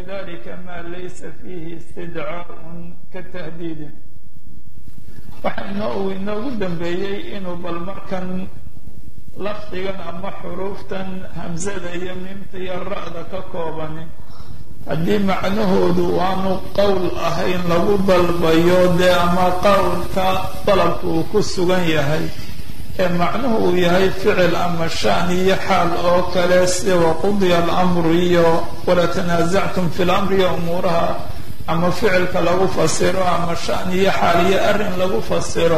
wakadalika ma laysa fiihi istidcaaءun katahdiidin waxaa inoo inoogu dambeeyey inuu bal markan lafdigan ama xuruuftan hamsada iyo miimta iyo ra-da ka koobani haddii macnahoodu aanu qowl ahayn lagu dalbayo dee ama qowlka dalabka uu ku sugan yahay ee macnuhu uu yahay ficil ama shan iyo xaal oo kale sida waqudiya alamru iyo wala tanaasactum fi lamri iyo umuuraha ama ficilka lagu fasiro ama shan iyo xaal iyo arrin lagu fasiro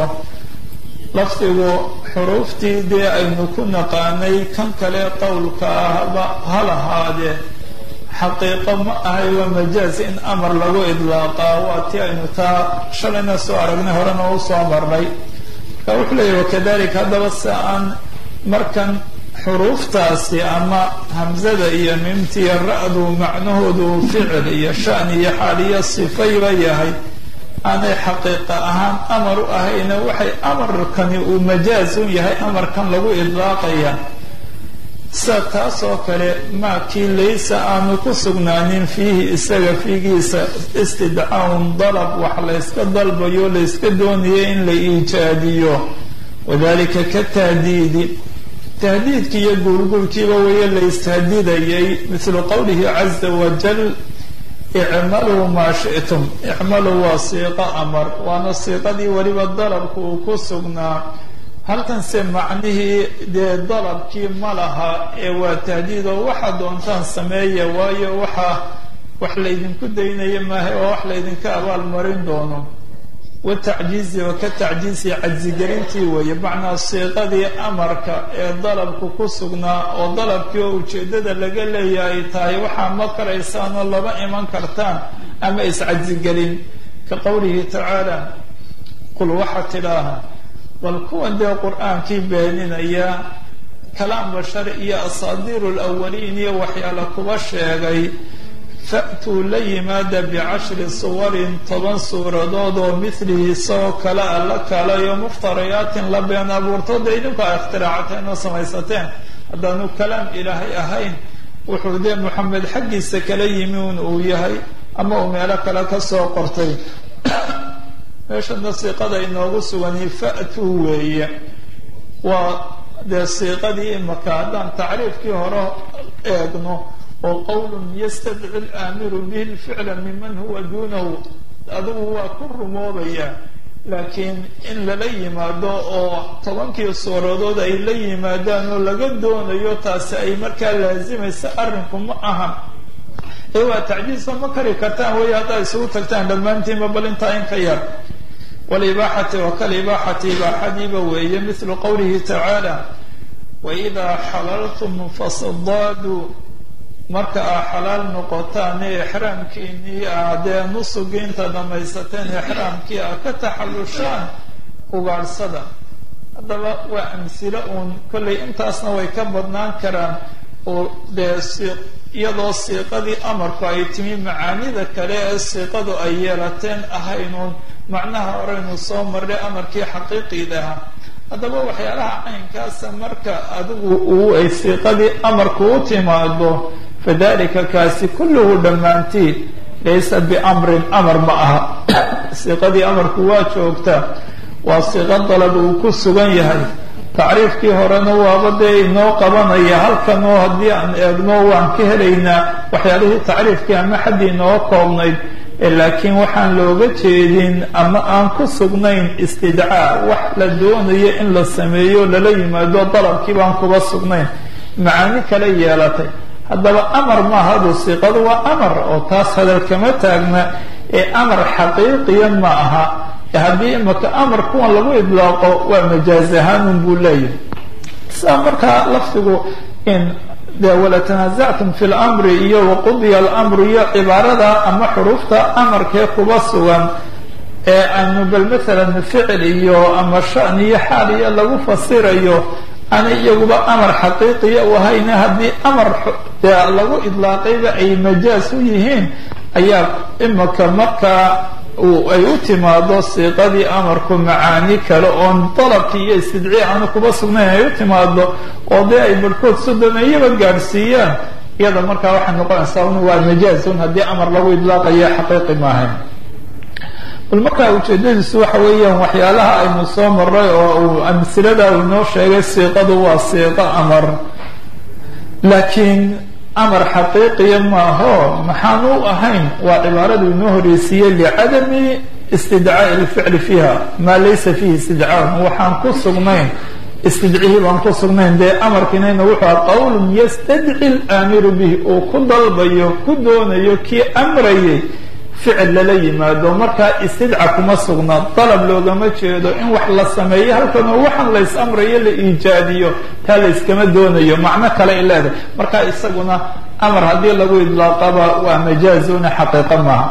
lafdigu xuruuftii dee aynu ku naqaanay kan kale qowlka ahba ha lahaadee xaqiiqo ma ahay waa majaaz in amar lagu idlaaqaa waa ti aynu taa shalayna soo aragnay horena u soo marnay marka wuxuu leeyahy wakadalika haddaba si aan markan xuruuftaasi ama hamsada iyo miimta iyo ra-du macnahoodu ficil iyo shan iyo xaal iyo sifayba yahay aanay xaqiiqa ahaan amar u ahayna waxay amarkani uu majaaz u yahay amarkan lagu idlaaqaya sida taas oo kale maakii laysa aanu ku sugnaanin fiihi isaga fiigiisa istidcaun dalab wax layska dalbayo layska doonayo in la iijaadiyo wadalika ka tahdiidi tahdiidkii iyo guurguurkiiba weeye la istahdiidayay mithlu qowlihi caza wajal icmaluu maa shi'tum icmaluu waa siiqo amar waana siiqadii weliba dalabka uu ku sugnaa halkanse macnihii dee dalabkii ma laha ee waa tahdiid oo waxaa doontaan sameeya waayo waxaa wax laydinku daynaya maaha oo wax laydinka abaalmarin doono watacjiizi wa ka tacjiizi cajsigelintii weeye macnaa siiqadii amarka ee dalabku ku sugnaa oo dalabkii oo ujeeddada laga leeyahay tahay waxaa ma karaysaanoo lama iman kartaan ama iscajsigelin ka qowlihi tacaala qul waxaa tidhaaha bal kuwan dee qur-aankii beeninaya kalaam bashar iyo asaadiiru lawaliin iyo waxyaala kuba sheegay fa'tuu la yimaada bicashri suwarin toban suuradood oo midlihi isagoo kale a la kalayo muftarayaatin la been abuurtooda idinku a ikhtiraacteen oo samaysateen haddaanu kalaam ilaahay ahayn wuxuu dee moxamed xaggiisa kala yimi un uu yahay ama uu meelo kale ka soo qortay meeshana siiqada inoogu sugani fa'tuu weeye waa dee siiqadii imaka haddaan tacriifkii hore eegno oo qowlun yastadci laamiru bihi lficla miman huwa duunahu adigu waa ku rumoobaya laakiin in lala yimaado oo tobankii suuradood ay la yimaadaan oo laga doonayo taasi ay markaa laazimaysa arrinku ma aha ee waa tacjiiso ma kari kartaan wey haddaad isugu tagtaan dhammaantiinba bal intaa in ka yar walibaaxati wa kalibaaxati ibaaxadiiba weeye mithlu qowlihi tacaala waidaa xalaltum fasadaaduu marka aa xalaal noqotaan ee ixraamkiinii aa dee nusugii inta dhamaysateen ixraamkii aa ka taxallushaan ugaadhsada haddaba waa amsilo uun kollay intaasna way ka badnaan karaan oo dee iyadoo siiqadii amarku ay timi macaanida kale ee siiqadu ay yeelateen ahaynuun macnaha horeynu soo marray amarkii xaqiiqiidaha haddaba waxyaalaha caynkaasa marka adigu uu ay siiqadii amarku u timaado fadalika kaasi kulluhu dhammaantiin laysa biamrin amar ma aha siiqadii amarku waa joogtaa waa siiqo dalab uu ku sugan yahay tacriifkii horena waaba dee inoo qabanaya halkan oo haddii aan eegno waan ka helaynaa waxyaalihii tacriifkii ama xaddii inoo koobnayd laakiin waxaan looga jeedin ama aan ku sugnayn istidcaa wax la doonayo in la sameeyo lala yimaado dalabkii baan kuba sugnayn macaani kale yeelatay haddaba amar maaha adu siiqadu waa amar oo taas hadal kama taagna ee amar xaqiiqiya ma aha haddii imaka amar kuwan lagu idlaaqo waa majaaz ahaanun buu leeyahay sidaa markaa lafdigu in de wala tanaasactum fi lmri iyo waqudiya almru iyo cibaarada ama xuruufta amarkee kuba sugan ee aanu bal maalan ficil iyo ama shan iyo xaal iyo lagu fasirayo ana iyaguba amar xaqiiqiya u ahayna haddii amar dee lagu idlaaqayba ay majaaz u yihiin ayaa imaka markaa ay u timaado siiqadii amarku macaani kale oon dalabkii iyo istidcii aanu kuba sugnayn ay u timaado oo dee ay barhkood sodomeeyaba gaadhsiiyaan iyada markaa waxay noqonaysaa un waa majaazun haddii amar lagu idlaaqayo xaqiiqi maahayn bal markaa ujeedadiisu waxa weeyaan waxyaalaha aynu soo maray oo uu amsilada uu inoo sheegay siiqadu waa siiqo amar laakiin amar xaqiiqiya maaho maxaan u ahayn waa cibaaradu inoo horeysiiyey licadami istidcaa'i lficli fiiha maa laysa fiihi istidcaan waxaan ku sugnayn istidcihii baan ku sugnayn dee amarkiinayna wuxuu aha qowlun yastadci laamiru bihi uu ku dalbayo ku doonayo kii amrayay ficil lala yimaado markaa istidca kuma sugna dalab loogama jeedo in wax la sameeyo halkanoo waxaan lays amrayo la iijaadiyo taa layskama doonayo macno kale ay leedahay markaa isaguna amar haddii lagu idlaaqaba waa majaazuna xaqiiqo maaha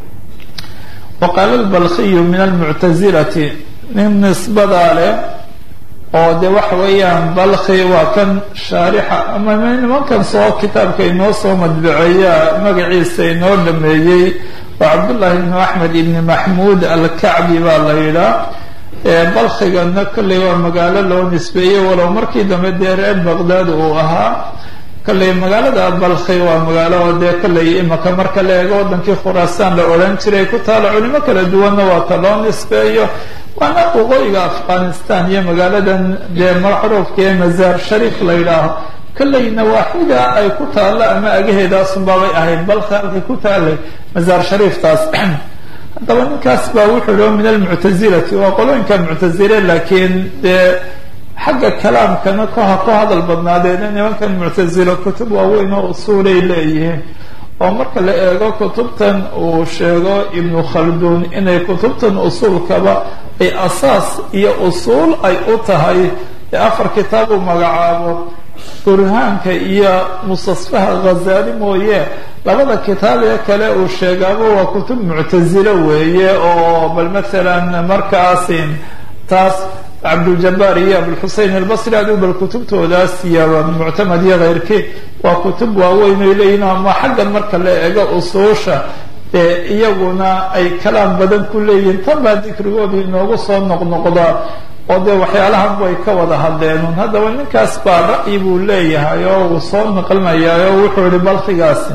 wa qaala lbalkiyu min almuctasilati nin nisbadaa leh oo de waxa weeyaan balki waa kan shaarixa ama nimankan soo kitaabka inoo soo madbiceeya magaciisa inoo dhameeyey waa cabdullahi ibnu axmed ibni maxmuud alkacbi baa la yidhaa balkigana kolley waa magaalo loo nisbeeyey walow markii dambe dee reer baqdaad uu ahaa kolley magaalada balki waa magaalo dee kolley imaka marka la eego wadankii khuraasaan la odhan jiray ku taalo culimo kala duwanna waa ta loo nisbeeyo waana waqooyiga afghanistan iyo magaaladan dee macruufka ee mazaar shariif la yidhaaho kolley nawaaxida ay ku taallo ama agaheedaasunbaabay ahayd balka halkay ku taallay mazaar shariiftaas haddaba ninkaas baa wuxuu yihi min almuctazilati waa qolooyinka muctazile laakiin dee xagga kalaamkana koha ku hadal badnaadeena nimankan muctazilo kutub waaweyn oo usuulay leeyihiin oo marka la eego kutubtan uu sheego ibnu khalduun inay kutubtan usuulkaba ay asaas iyo usuul ay u tahay ee afar kitaab uu magacaabo burhaanka iyo mustasfaha ghazaali mooye labada kitaab ee kale uu sheegaaba waa kutub muctazilo weeye oo bal mathalan markaasin taas cabduljabaar iyo abulxusein albasri adigu bal kutubtoodaas iyo muctamad iyo keyrkii waa kutub waaweyn ay leeyihin ama xaggan marka la eego usuusha ee iyaguna ay kalaam badan ku leeyihiin tan baa dikrigoodu inoogu soo noqnoqdaa oo dee waxyaalahan way ka wada hadleenun haddaba ninkaas baa ra'yi buu leeyahay oo uu soo naqlinayaa oo wuxuu yihi balkigaasi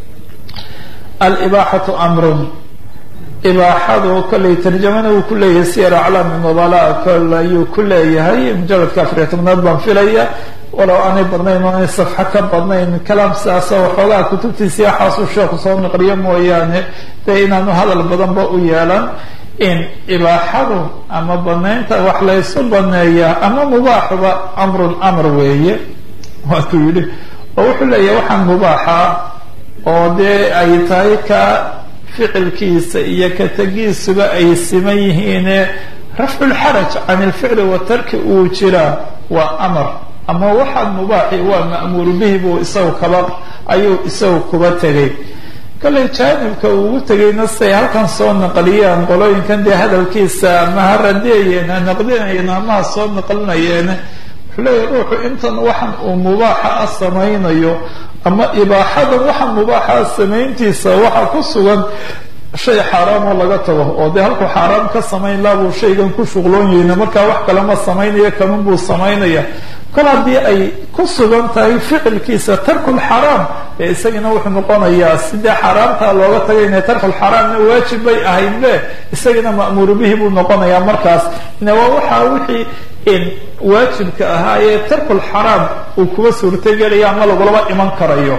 alibaaxatu amrun ibaaxadu kolley tarjamana wuu ku leeyahay siyar aclaami nubala kol ayuu ku leeyahay mujaladka afariya tobnaad baan filaya walow aanay badnayn oanay safxo ka badnayn kalaam sidaasa waxoogaa kutubtiisi waxaasuu sheekhu soo naqliyo mooyaane dee inaanu hadal badanba u yeelan in ibaaxadu ama banaynta wax laysu baneeyaa ama mubaaxuba amrun amr weeye waatuu yidhi oo wuxuu leeyahay waxaan mubaaxa oo dee ay tahay ka ficilkiisa iyo ka tegiisuba ay siman yihiine rafcu lxaraj can ilficli wa tarki uu jiraa waa amar ama waxaan mubaaxi waa ma'muuru bihi buu isagu kaba ayuu isagu kuba tegay kolley jaanibka uu ugu tegayna siay halkan soo naqliyaan qolooyinkan dee hadalkiisa ama ha radeeyeen ha naqdinayeen ama ha soo naqlinayeen wuxuu leeyahy ruuxu intan waxan uu mubaaxa ah samaynayo ama ibaaxadan waxan mubaaxa ah samayntiisa waxaa ku sugan shay xaaraam oo laga tago oo dee halkuu xaaraam ka samayn laabuu shaygan ku shuqloon yahayna markaa wax kalema samaynaya kaman buu samaynaya kol haddii ay ku sugan tahay ficilkiisa tarkulxaraam ee isagana wuxuu noqonayaa sidee xaaraamtaa looga tagayna tarkulxaraamna waajib bay ahaydbe isagana ma'muuru bihi buu noqonayaa markaas ne waa waxaa wixii waajibka ahaa ee tarkulxaraam uu kuba suurtagelaya ama lagulaba iman karayo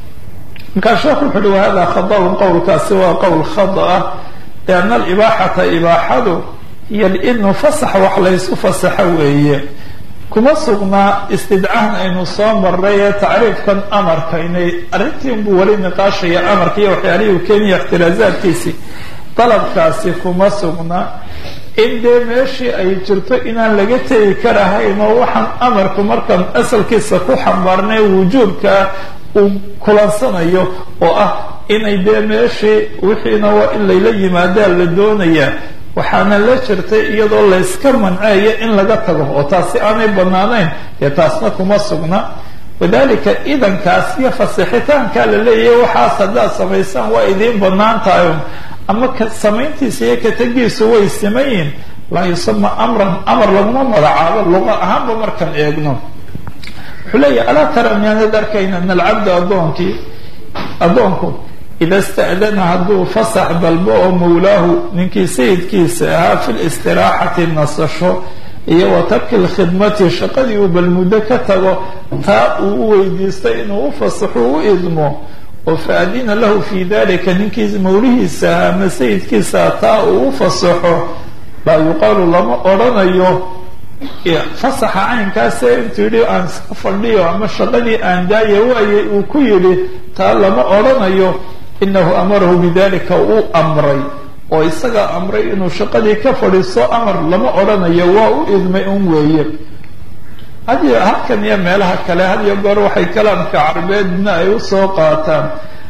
markaa sheekhu wuxu uhi wahada khadaun qowlkaasi waa qowl khada ah lianna alibaaxata ibaaxadu iyo lidnu fasax wax laysu fasaxo weeye kuma sugnaa istidcahan aynu soo maray ee tacriifkan amarka inay arrintii unbuu weli niqaashaya amarka iyo waxyaalihii uu keenaya ikhtilaasaadkiisii dalabkaasi kuma sugna in dee meeshii ay jirto inaan laga tegi karahayn oo waxaan amarku markaan asalkiisa ku xambaarnay wujuubkaa uu kulansanayo oo ah inay dee meeshii wixiina waa in layla yimaadaa la doonayaa waxaana la jirtay iyadoo layska manceeyo in laga tago oo taasi aanay banaanayn dee taasna kuma sugna wadalika idankaas iyo fasixitaankaa la leeyahay waxaas haddaad samaysaan waa idiin banaan tahay ama samayntiisa iyo katagiisu way simayiin laa yusama amran amar laguma magacaabo luqa ahaanba markaan eegno wuxuu wuxuu leeyahy alaa tara miyaanad arkayna an alcabda addoonkii addoonku ida sta'dana hadduu fasax dalbo oo mawlaahu ninkii sayidkiisa ahaa fi listiraaxati nasasho iyo wa tarki lkhidmati shaqadii uu bal muddo ka tago taa uu u weydiistay inuu u fasaxo u idmo oo fa adina lahu fi dalika ninkii mawlihiisa ahaa ama sayidkiisa taa uu u fasaxo laa yuqaalu lama odrhanayo fasaxa caynkaase intuu yidhi aan iska fadhiyo ama shaqadii aan daaya waayay uu ku yidhi taa lama odrhanayo inahu amarahu bidalika uu amray oo isagaa amray inuu shaqadii ka fadhiisto amar lama odhanayo waa u idmay un weeye hadiyo halkan iyo meelaha kale hadiyo goor waxay kalaamka carbeedna ay usoo qaataan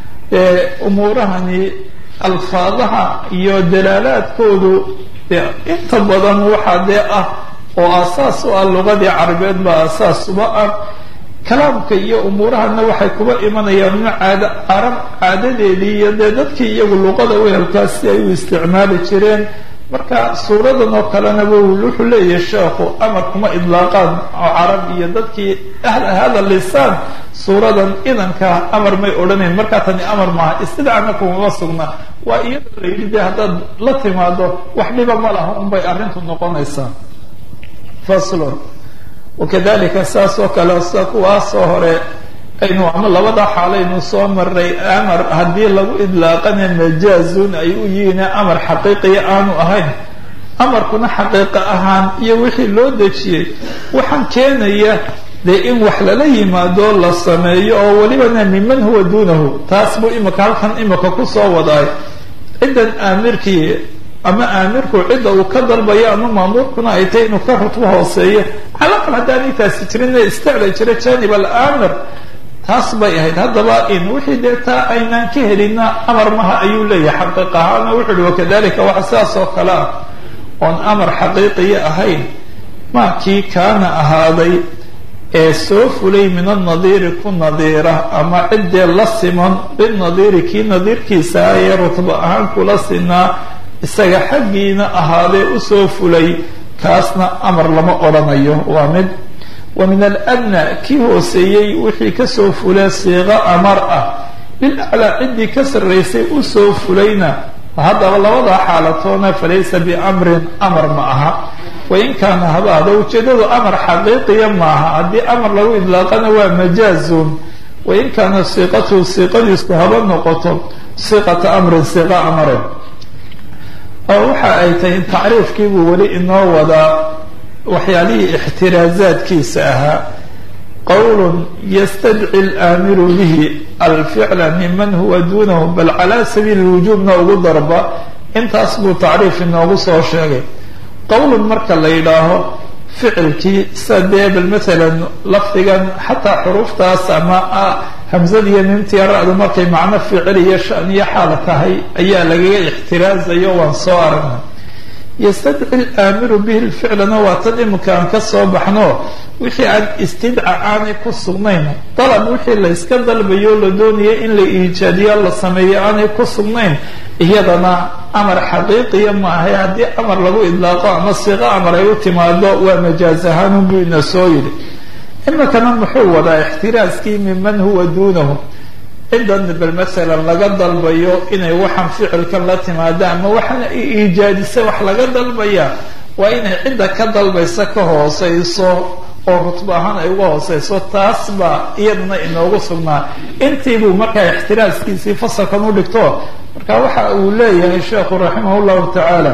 umuurahani alfaadaha iyo dalaalaadkoodu dee inta badan waxaa dee ah oo asaas u ah lugadii carbeed baa asaas uba ah kalaamka iyo umuurahana waxay kuba imanayaan in caada carab caadadeedii iyo dee dadkii iyagu luqada wehelkaas si ay u isticmaali jireen marka suuradan oo kalenaba wuxuu leeyahay sheekhu amar kuma idlaaqaan oo carab iyo dadkii ahla hada lisaan suuradan idanka amar may odhanayn markaa tani amar maaha istidcana kumama sugna waa iyada la yidhi dee haddaad la timaado wax dhiba ma laha unbay arrintu noqonaysaa faslon wakadalika saas oo kale sida kuwaasoo hore aynu ama labada xaalaynu soo maray amar haddii lagu idlaaqana majaazun ay u yihiin amar xaqiiqiya aanu ahayn amarkuna xaqiiqo ahaan iyo wixii loo dejiyey waxaan keenaya dee in wax lala yimaado la sameeyo oo welibana miman huwa duunahu taas buu imika halkan imika kusoo wadaay ciddan aamirkii ama aamirku cidda uu ka dalbayo ama maamuurkuna ay tahay inuu ka rutbo hooseeyo calaqal haddaanay taasi jirin istacla jira janib alaamir taas bay ahayd haddaba in wixii dee taa aynaan ka helina amar maha ayuu leeyahay xaqiiq ahaana wuxu uhi wakadalika waxa sidaas oo kale ah oon amar xaqiiqiya ahayn maa kii kaana ahaaday ee soo fulay min annadiiri ku nadiira ama ciddee la siman binadiiri kii nadiirkiisa ah ee rutbo ahaan kula sinaa isaga xaggiina ahaadee usoo fulay kaasna amar lama odhanayo waa mid wa min aladna kii hooseeyey wixii kasoo fulay siiqo amar ah bilaclaa ciddii ka sarraysay usoo fulayna haddaba labadaa xaalatoona falaysa biamrin amar ma aha wain kaana habaada ujeedadu amar xaqiiqiya maaha haddii amar lagu idlaaqana waa majaazun wain kaana siiqatuhu siiqadiisku haba noqoto siiqata amrin siiqa amare oo waxa ay tahay tacriifkiibuu weli inoo wadaa waxyaalihii ixtiraazaadkiisa ahaa qowlun yastadci alaamiru bihi alficla miman huwa duunahu bal calaa sabiili lwujuubna ugu darba intaas buu tacriif inoogu soo sheegay qowlun marka la yidhaaho ficilkii sida dee bal maalan lafdigan xataa xuruuftaas ama hamzad iyo mimtiya ra-du markay macno ficil iyo shan iyo xaal tahay ayaa lagaga ixtiraazayo waan soo aragnay yastadci alaamiru bihi lficlana waa tan iminka aan ka soo baxno wixii aan istidca aanay ku sugnayn dalab wixii la yska dalbayo la doonaya in la iijaadiyo la sameeyo aanay ku sugnayn iyadana amar xaqiiqiya maahay haddii amar lagu idlaaqo ama siiqo amar ay u timaado waa majaaz ahaanunbuu ina soo yidhi iminkana muxuu wadaa ixtiraaskii miman huwa duunahu ciddan bal masalan laga dalbayo inay waxaan ficilkan la timaado ama waxaana iijaadisa wax laga dalbaya waa inay cidda ka dalbaysa ka hooseyso oo rutbo ahaan ay uga hooseyso taas baa iyadana inoogu sugnaa intiibuu markaa ixtiraaskiisii fasalkan u dhigto marka waxa uu leeyahay sheekhu raximah llahu tacaala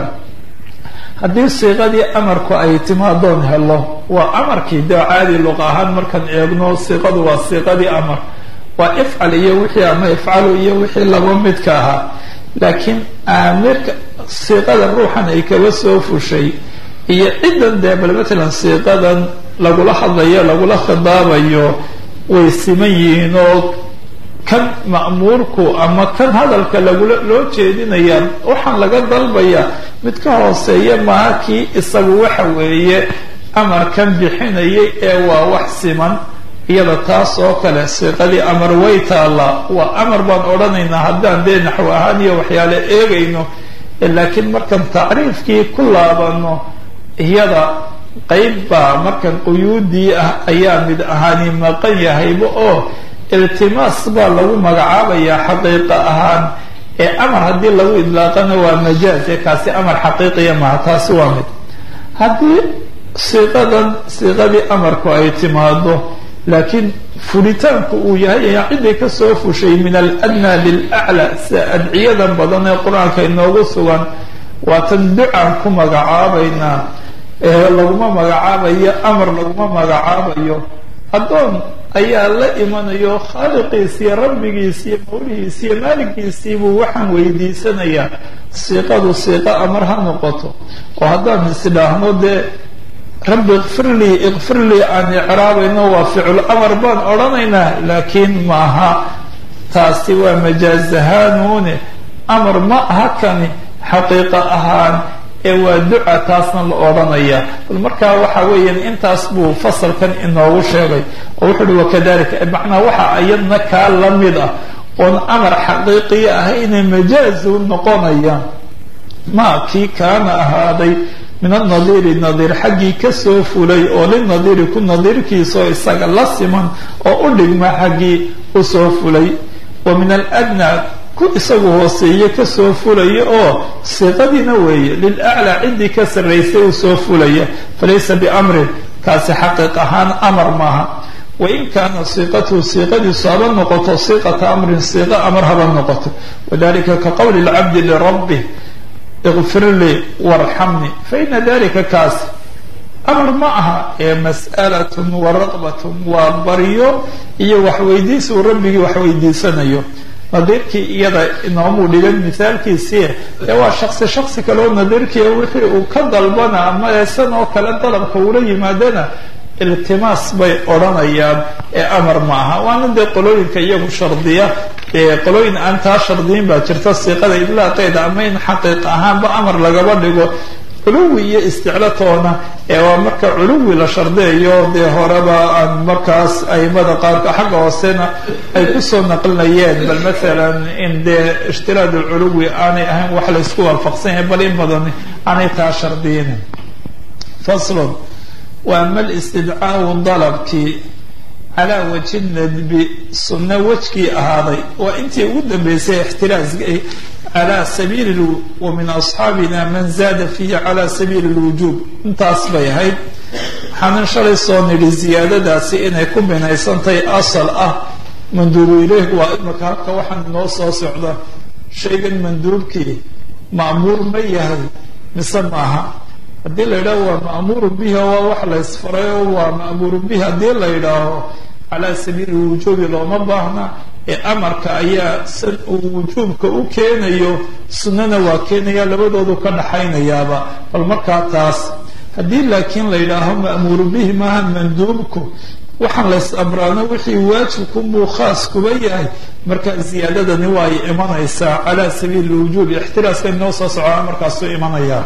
haddii siiqadii amarku ay timaadoon helo waa amarkii dee caadi luqa ahaan markaan eegno siiqadu waa siiqadii amar waa ifcal iyo wixii ama ifcalu iyo wixii laba midka ahaa laakiin aamirka siiqada ruuxan ay kaga soo fushay iyo ciddan dee bal matalan siiqadan lagula hadlayo lagula khidaabayo way siman yihiin oo kan ma'muurku ama kan hadalka lagula loo jeedinaya waxaan laga dalbaya mid ka hooseeya maaha kii isagu waxa weeye amarkan bixinayay ee waa wax siman iyada taas oo kale siiqadii amar way taallaa waa amar baan odhanaynaa haddaan dee naxwo ahaan iyo waxyaale eegayno laakiin markaan tacriifkii ku laabano iyada qeyb baa markan quyuudii ah ayaa mid ahaani maqan yahayba oo iltimaas baa lagu magacaabayaa xaqiiqa ahaan ee amar haddii lagu idlaaqana waa majaaz ee kaasi amar xaqiiqiya maha taasi waa mid haddii siiqadan siiqadii amarku ay timaado laakiin furitaanku uu yahay ayaa ciday kasoo fushay min aladnaa lilaclaa sida adciyadan badan ee qur-aanka inoogu sugan waatan ducaan ku magacaabaynaa ee laguma magacaabayo amar laguma magacaabayo addoon ayaa la imanayo khaaliqiisiiyo rabbigiisiiyo mawlihiisiiyo maaligiisiibuu waxaan weydiisanayaa siiqadu siiqo amar ha noqoto oo haddaan isdhaahno dee rabbi ikfir lii ikfir lii aan icraabayno waa ficlu amar baan odhanaynaa laakiin maaha taasi waa majaaz ahaanuune amar ma aha kani xaqiiqa ahaan ee waa duca taasna la odhanaya bal markaa waxa weeyaan intaas buu fasalkan inoogu sheegay oo wuxu uhi wakadalika macnaa waxa iyadna kaa la mid ah oon amar xaqiiqiya ah inay majaazu noqonayaan ma kii kaana ahaaday min anadiiri nadiir xaggii kasoo fulay oo linadiiri ku nadiirkiisaoo isaga la siman oo u dhigma xaggii usoo fulay wa min aladnaa ku isagu hooseeye kasoo fulaya oo siiqadiina weeye lilaclaa ciddii ka sarraysay uu soo fulaya falaysa biamrin kaasi xaqiiq ahaan amar maaha wain kaana siiqatuhu siiqadiisu haba noqoto siiqata amrin siiqa amar haba noqoto wadalika ka qowli lcabdi lirabbih ikfir lii warxamnii faina dalika kaasi amar ma aha ee mas'alatun wa raqbatun waa baryo iyo waxweydiis uu rabbigii waxweydiisanayo nadiirkii iyada inoomuu dhigan mithaalkiisii ee waa shaksi shaksi kale oo nadiirkii wixii uu ka dalbana ama eesan oo kale dalabka uula yimaadana iltimaas bay odhanayaan ee amar ma aha waana dee qolooyinka iyagu shardiya ee qolooyin aan taa shardiyin baa jirta siiqada idlaaqeeda ama in xaqiiq ahaanba amar lagaba dhigo culuwi iyo isticlatoona ee waa marka culuwi la shardiyayo dee horeba aan markaas aimada qaarka xagga hoosena ay kusoo naqlinayeen bal maalan in dee ishtiraad culuwi aanay ahayn wax laysku waafaqsan yahay bal in badan aanay taa shardiyinin faslon waa mal istidcaau dalabkii calaa waji nadbi sunno wejkii ahaaday waa intii ugu dambeysay ixtiraaska calى sabiili wa min asxaabina man zaada fiihi calى sabiili اlwujuub intaas bay ahayd waxaanan shalay soo nidhi ziyaadadaasi inay ku binaysantahay asal ah manduubu ileyh waa imika halka waxaan inoo soo socda shaygan manduubkii ma'muur ma yahay mise maaha haddii la yidhaaho waa ma'muuru bihi waa wax la ysfaray oo waa ma'muuru bihi haddii la yidhaaho calaa sabiili lwujuubi looma baahna ee amarka ayaa san uu wujuubka u keenayo sunnana waa keenaya labadoodu ka dhaxaynayaaba bal markaa taas haddii laakiin la yidhaaho ma'muuru bihi maaha manduubku waxaan lays amraano wixii waajibkunbuu khaas kuba yahay marka ziyaadadani waa ay imanaysaa calaa sabiili lwujuubi ixtiraaska inoo soo socona markaasuu imanayaa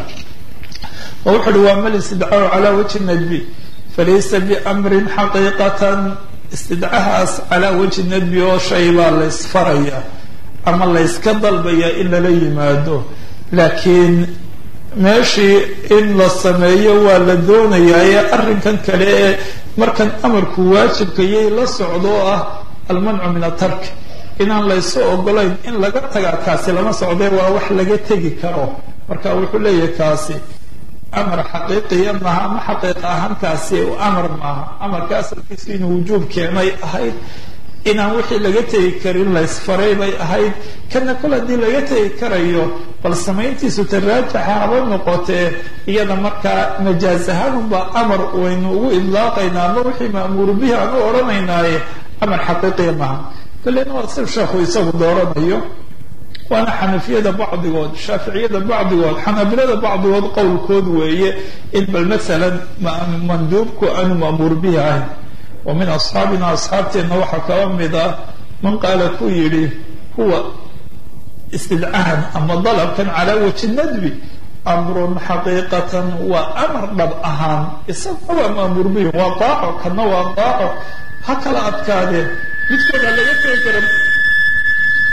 oo wuxu uhi waa mal istidcaahu calaa wajhi nadbi falaysa biamrin xaqiiqatan istidcahaas calaa wajhi nadbi oo shay baa laysfaraya ama layska dalbaya in lala yimaado laakiin meeshii in la sameeyo waa la doonayaa ee arrinkan kale ee markan amarku waajibka yay la socdo oo ah almancu min atark inaan laysu ogolayn in laga tagaa kaasi lama socdee waa wax laga tegi karo marka wuxuu leeyahay kaasi amar xaqiiqiya maaha ama xaqiiqa ahaankaasi amar maaha amarka asalkiisu inuu wujuub keenay ahayd inaan wixii laga tegi karin laysfaray bay ahayd kana kol haddii laga tegi karayo bal samayntiisu taraajaxa haba noqotee iyada markaa majaaz ahaanunbaa amar waynu ugu idlaaqaynaa ama wixii ma'muuru bihi aan u odhanaynaaye amar xaqiiqiya maaha kalena waa sib sheekhu isagu dooranayo waana xanafiyada bacdigood shaaficiyada bacdigood xanaabilada bacdigood qowlkood weeye in bal masalan manduubku aanu ma'muur bihi ahayn wa min asxaabina asxaabteenna waxaa kaba mid ah man qaala ku yidhi huwa istidcahan ama dalabkan calaa waji nadbi amrun xaqiiqatan waa amar dhab ahaan isaguna waa ma'muur bihi waa daaco kana waa daaco ha kala adkaadeen midkooda laga tegi kara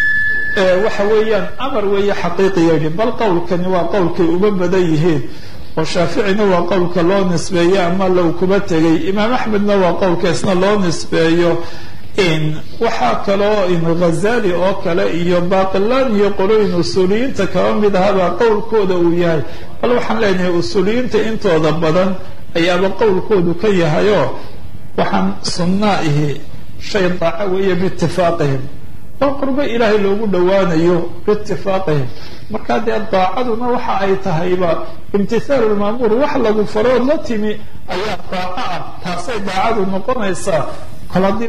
waxa weeyaan amar weeye xaqiiqiya yidhi bal qowlkani waa qowlkay uma badan yihiin oo shaaficina waa qowlka loo nisbeeyo ama low kuba tegay imaam axmedna waa qowlkaisna loo nisbeeyo waxaa kaloo ghazali oo kale iyo baqilaan iyo qolooyin usuuliyiinta kaba mid ahabaa qowlkooda uu yahay bal waxaan leenahay usuuliyiinta intooda badan ayaaba qowlkoodu ka yahayoo waxaan sunnaa ihi shay daaco weeye biitifaaqihim waa qurbo ilaahay loogu dhowaanayo biitifaaqihim markaa dee daacaduna waxa ay tahayba imtithaalu lmaamuur wax lagu farood la timi ayaa daaco ah taasay daacadu noqonaysaa kol haddii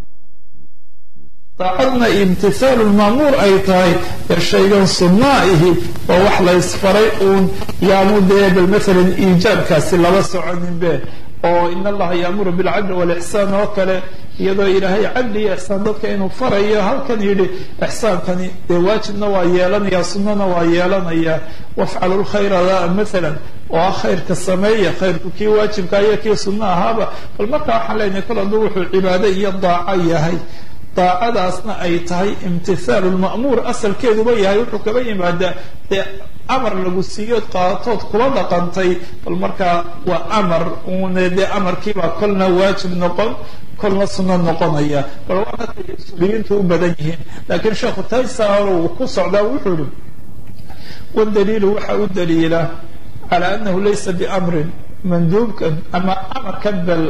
daacadna imtithaalu lmaamuur ay tahay ee shaygan sunnaa ihi waa wax la ysfaray uun yaanu dee bal maalan iijaabkaasi laba soconinbe oo in allaha yaamuru bilcadli walixsaan oo kale iyadoo ilaahay cadli iyo ixsaan dadka inuu farayo halkan yidhi ixsaankani dee waajibna waa yeelanaya sunnana waa yeelanaya wafcalu lkhayra maalan oo ah khayrka sameeya khayrku kii waajibka iyo kii sunno ahaaba bal markaa waxaan leenahay kol hadduu wuxuu cibaado iyo daaco yahay daacadaasna ay tahay imtithaalu lma'muur asalkeeduba yahay wuxuu kaba yimaadaa dee amar lagu siiyood qaatood kula dhaqantay bal markaa waa amar uune dee amarkiibaa kolna waajib noqon kolna sunno noqonaya bal waana tay usuuliyiintu u badan yihiin laakiin sheekhu taysaar uu ku socdaa wuxuu ihi wadaliilu waxa u daliila cala anahu laysa biamrin manduubkan ama amarkan bal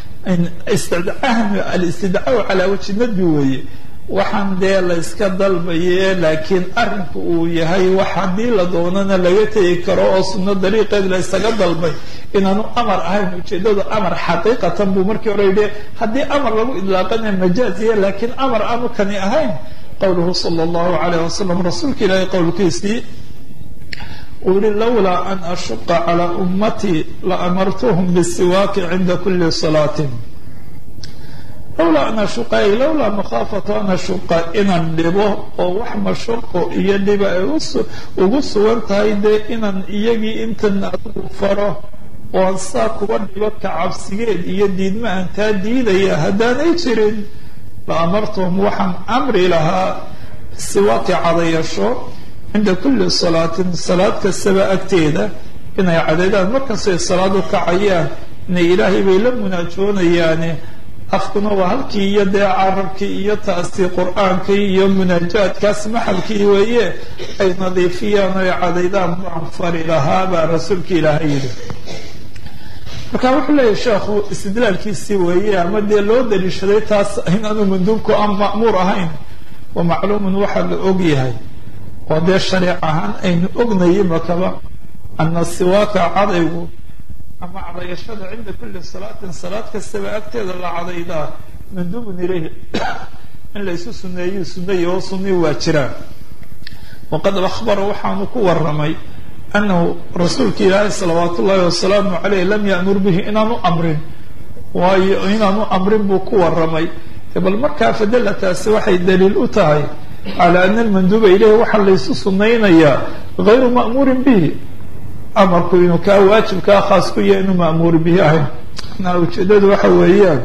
alistidcaaءu calaa wajhi nadbi weeye waxaan dee la yska dalbaye laakiin arrinku uu yahay wax haddii la doonana laga tegi karo oo sunno dariiqeed la ysaga dalbay inaanu amar ahayn ujeeddadu amar xaqiiqatan buu markii hore yidhi haddii amar lagu idlaaqana majaaziya laakiin amar aanu kani ahayn qowluhu sala allahu calayh wasalam rasuulka ilaahay qowlkiisii uu yihi lawlaa an ashuqa calaa ummatii la amartuhum bisiwaaki cinda kuli salaatin lawlaa an ashuqa ay lawlaa makhaafatu an ashuqa inaan dhibo oo wax mashaqo iyo dhiba ay ugu sugan tahay dee inaan iyagii intan adigu faro oon saa kuba dhibo ka cabsigeed iyo diidma aan taa diidaya haddaanay jirin la amartuhum waxaan amri lahaa bisiwaaki cadayasho cinda kuli salaatin salaad kastaba agteeda inay cadeedaan markastay salaad u kacayaan inay ilaahay bay la munaajoonayaane afkuna waa halkii iyo dee carabkii iyo taasii qur-aankii iyo munaajaadkaas maxalkii weeye ay nadiifiyaan oy cadaydaan baan fari lahaa baa rasuulka ilaahay yidhi marka wuxuu leeyahy sheekhu istidlaalkiisii weeye ama dee loo daliishaday taas inaanu manduubku aan ma'muur ahayn wa macluumun waxaa la og yahay oo dee shariic ahaan aynu ognaye makaba ana siwaaka cadaygu ama cadayashada cinda kuli salaatin salaad kastaba agteeda la cadaydaa manduubun ilayhi in laysu suneeyu suneeye oo sunii waa jiraan waqad akhbara waxaanu ku waramay anahu rasuulka ilaahi salawaat ullaahi wasalaamu caleyh lam ya'mur bihi inaanu amrin waayo inaanu amrin buu ku waramay bal markaa fadala taasi waxay daliil u tahay cala ana almanduuba ilayhi waxaa laysu sunaynayaa gayru ma'muurin bihi amarku inuu kaa waajibkaa khaas ku yahay inuu ma'muur bihi ahayn na ujeedadu waxa weeyaan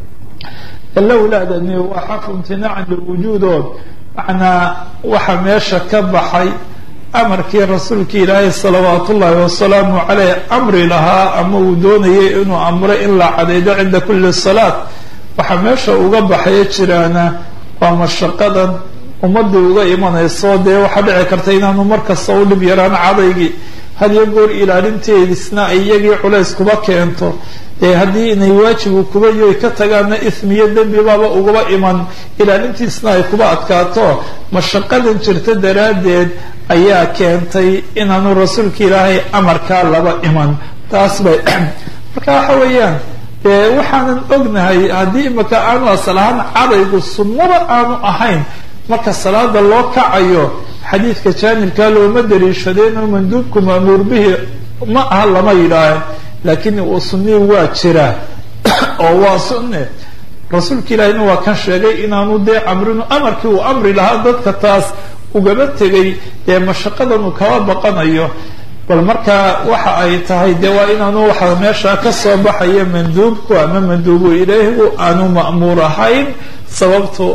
lowlaadani waa xafu imtinaacan liwujuudood macnaa waxa meesha ka baxay amarkii rasuulka ilaahay salawaat ullaahi wasalaamu caleyh amri lahaa ama uu doonayay inuu amro in la cadaydo cinda kuli salaat waxaa meesha uga baxaya jiraana waa mashaqadan ummadii uga imanayso dee waxaa dhici karta inaanu markasta u dhib yaraan cadaygii hadiyo goor ilaalinteedisna ay iyagii culays kuba keento ee haddii inay waajibu kuba yoy ka tagaana ismiyo dembibaaba ugaba iman ilaalintiisna ay kuba adkaato mashaqadan jirta daraaddeed ayaa keentay inaanu rasuulka ilaahay amarkaa laba iman taas bay marka waxa weeyaan dee waxaanan ognahay haddii imaka aanu asal ahaan cadaygu sunnaba aanu ahayn marka salaada loo kacayo xadiidka jaanibkaa looma daliishadeenoo manduubku ma'muur bihi ma aha lama yidhaahe laakiin uu sunii waa jiraa oo waa sunne rasuulka ilaahina waa kan sheegay inaanu dee amrinu amarkii uu amri lahaa dadka taas ugaba tegay dee mashaqadan uu kaba baqanayo bal markaa waxa ay tahay dee waa inaanu waxa meesha ka soo baxaya manduubku ama manduubu ilaahigu aanu ma'muur ahayn sababto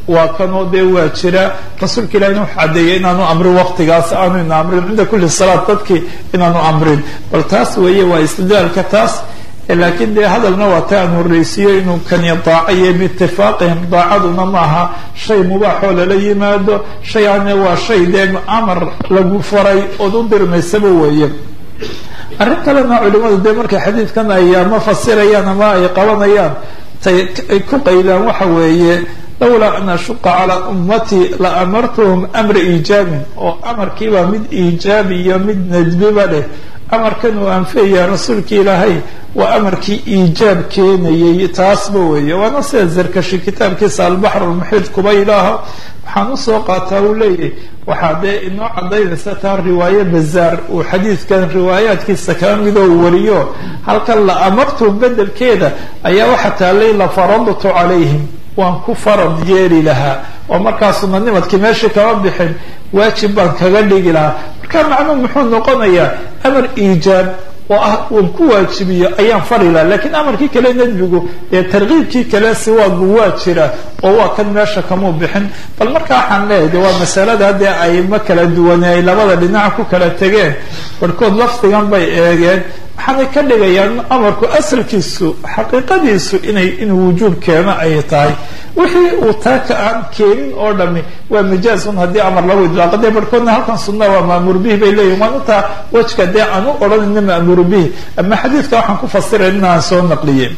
waa kanoo dee waa jira rasuulka ilahina wuxuu caddeeyay inaanu amrin waktigaas aanu ina amrin cinda kulli salaad dadkii inaanu amrin bal taas weeye waa istidlaalka taas laakiin dee hadalna waa ta aan horreysiiyo inuu kani daacayo biitifaaqihim daacaduna maaha shay mubaaxoo lala yimaado shayane waa shay dee amar lagu faray ood u dirmaysaba weeye arrin kalena culimadu dee markay xadiidkan ay ama fasirayaan ama ay qabanayaan tay ay ku qaydaan waxa weeye lawlaa an ashuqa calaa ummatii la amartuhum amra iijaabin oo amarkiibaa mid iijaabi iyo mid nadbiba leh amarkan uu anfeeyaa rasuulka ilaahay waa amarkii iijaab keenayay taasba weeye waana sida zarkashi kitaabkiisa albaxr lmuxiid kuba ilaaho waxaan usoo qaataa uu leeyahay waxaa dee inoo cadaynaysa taa riwaaye bazaar uu xadiidkan riwaayaadkiisa kala midoo wariyo halkan la amartum bedelkeeda ayaa waxa taallay la faradtu calayhim waan ku farad yeeli lahaa oo markaasuna nimadkii meeshii kama bixin waajib baan kaga dhigi lahaa marka macnuhu muxuu noqonayaa amar iijaab oo ah uun ku waajibiyo ayaan fari laha lakiin amarkii kale nadbigu dee tarkiibkii kale siwaagu waa jira oo waa kan meesha kamuu bixin bal marka waxaan leeyahay de waa masalada dee ayma kala duwane ay labada dhinac ku kala tegeen barhkood lafdigan bay eegeen waxaanay ka dhigayaan amarku asalkiisu xaqiiqadiisu inay inuu wujuub keeno ay tahay wixii uu taa ka aan keenin oo dhami waa majaazun haddii amar lagu idlaaqo dee barhkoodna halkan sunna waa ma'muur bihi bay leeyihin waan intaa wejka dee aan u odhanayna ma'muur bihi ama xadiidka waxaan ku fasiray inaan soo naqliyey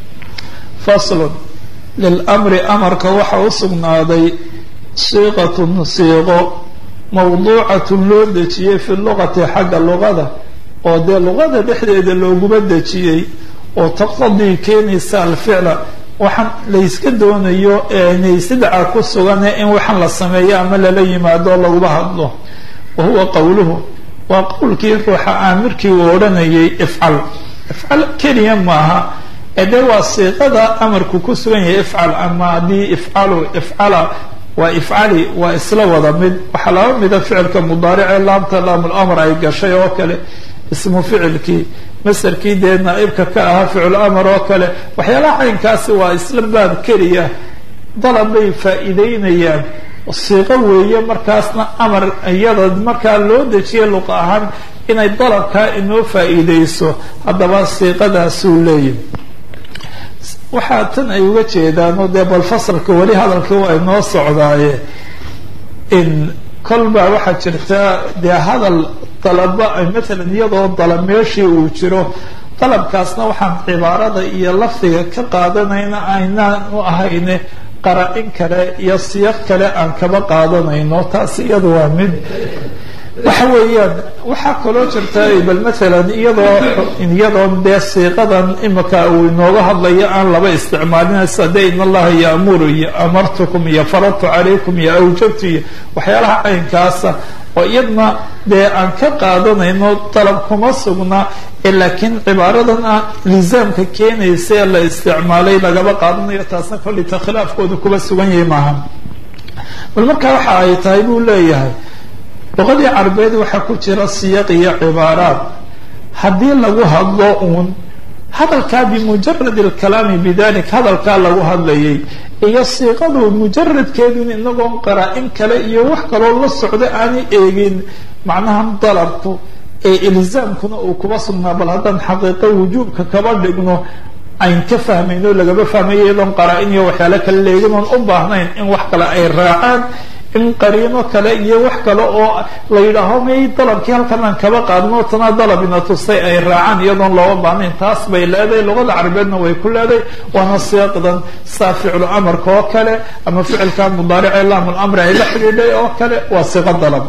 faslun lilamri amarka waxa u sugnaaday siiqatun siiqo mawduucatun loo dejiyey fi luqati xagga luqada oo dee luqada dhexdeeda looguma dejiyey oo taqtadii keenaysa alficla waxaan layska doonayo naysidaca ku sugane in waxaan la sameeyo ama lala yimaado laguma hadlo wa huwa qowluhu waa qowlkii ruuxa aamirkii uu odhanayay ifcal ifcal keliya maaha ee dee waa siiqada amarku ku sugan yahay ifcal ama haddii ifcalu ifcala waa ifcali waa isla wada mid waxaa laba mida ficilka mudaarice laamta laamul ay gashay oo kale ismu ficilkii masarkii dee naaibka ka ahaa ficul amar oo kale waxyaalaha caynkaasi waa isla baab keliya dalab bay faa'iideynayaan siiqo weeye markaasna amar iyada markaa loo dejiya luqa ahaan inay dalabkaa inoo faa'iideyso haddaba siiqadaasuu leeyahy waxaa tan ay uga jeedaanoo dee bal fasalka weli hadalka waa inoo socdaaye in kolbaa waxaa jirta dee hadal dalaba matalan iyadoo dalab meeshii uu jiro dalabkaasna waxaan cibaarada iyo lafdiga ka qaadanayna aynaan u ahayne qara-in kale iyo siyaq kale aan kaba qaadanayno taas iyada waa mid waxa weeyaan waxaa kaloo jirta bal matalan iyadoo iyadoo dee siiqadan imika uu inooga hadlayo aan laba isticmaalinaysa de in allaha yaamuru iyo amartukum iyo faradtu calaykum iyo awjabtu iyo waxyaalaha caynkaasa oo iyadna dee aan ka qaadanayno dalab kuma sugna ee laakiin cibaaradan ah lisaamka keenaysa ee la isticmaalay lagaba qaadanayo taasna kollita khilaafkooda kuba sugan yahay maaha bal markaa waxa ay tahay buu leeyahay luqadii carabeed waxaa ku jira siyaq iyo cibaaraad haddii lagu hadlo uun hadalkaa bimujarad alkalaami bidalik hadalkaa lagu hadlayay iyo siiqadu mujaradkeedun inagoon qaraa-in kale iyo wax kaloo la socdo aanay eegin macnaha dalabku ee ilzaamkuna uu kuba sugnaa bal haddaan xaqiiqo wujuubka kaba dhigno ayn ka fahmayno lagaba fahmayo iyadoon qaraa-in iyo waxyaalo kale leegin oon u baahnayn in wax kale ay raacaan in qariino kale iyo wax kale oo la yidhaaho may dalabkii halkan aan kaba qaadno tanaa dalabina tusay ay raacaan iyadoon looga baahnayn taas bay leedahay luqada carabeedna way ku leedahay waana siiqdan saa ficlu amarka oo kale ama ficilka mudaarice laamul amri ay la xidhiidhay oo kale waa siiqo dalab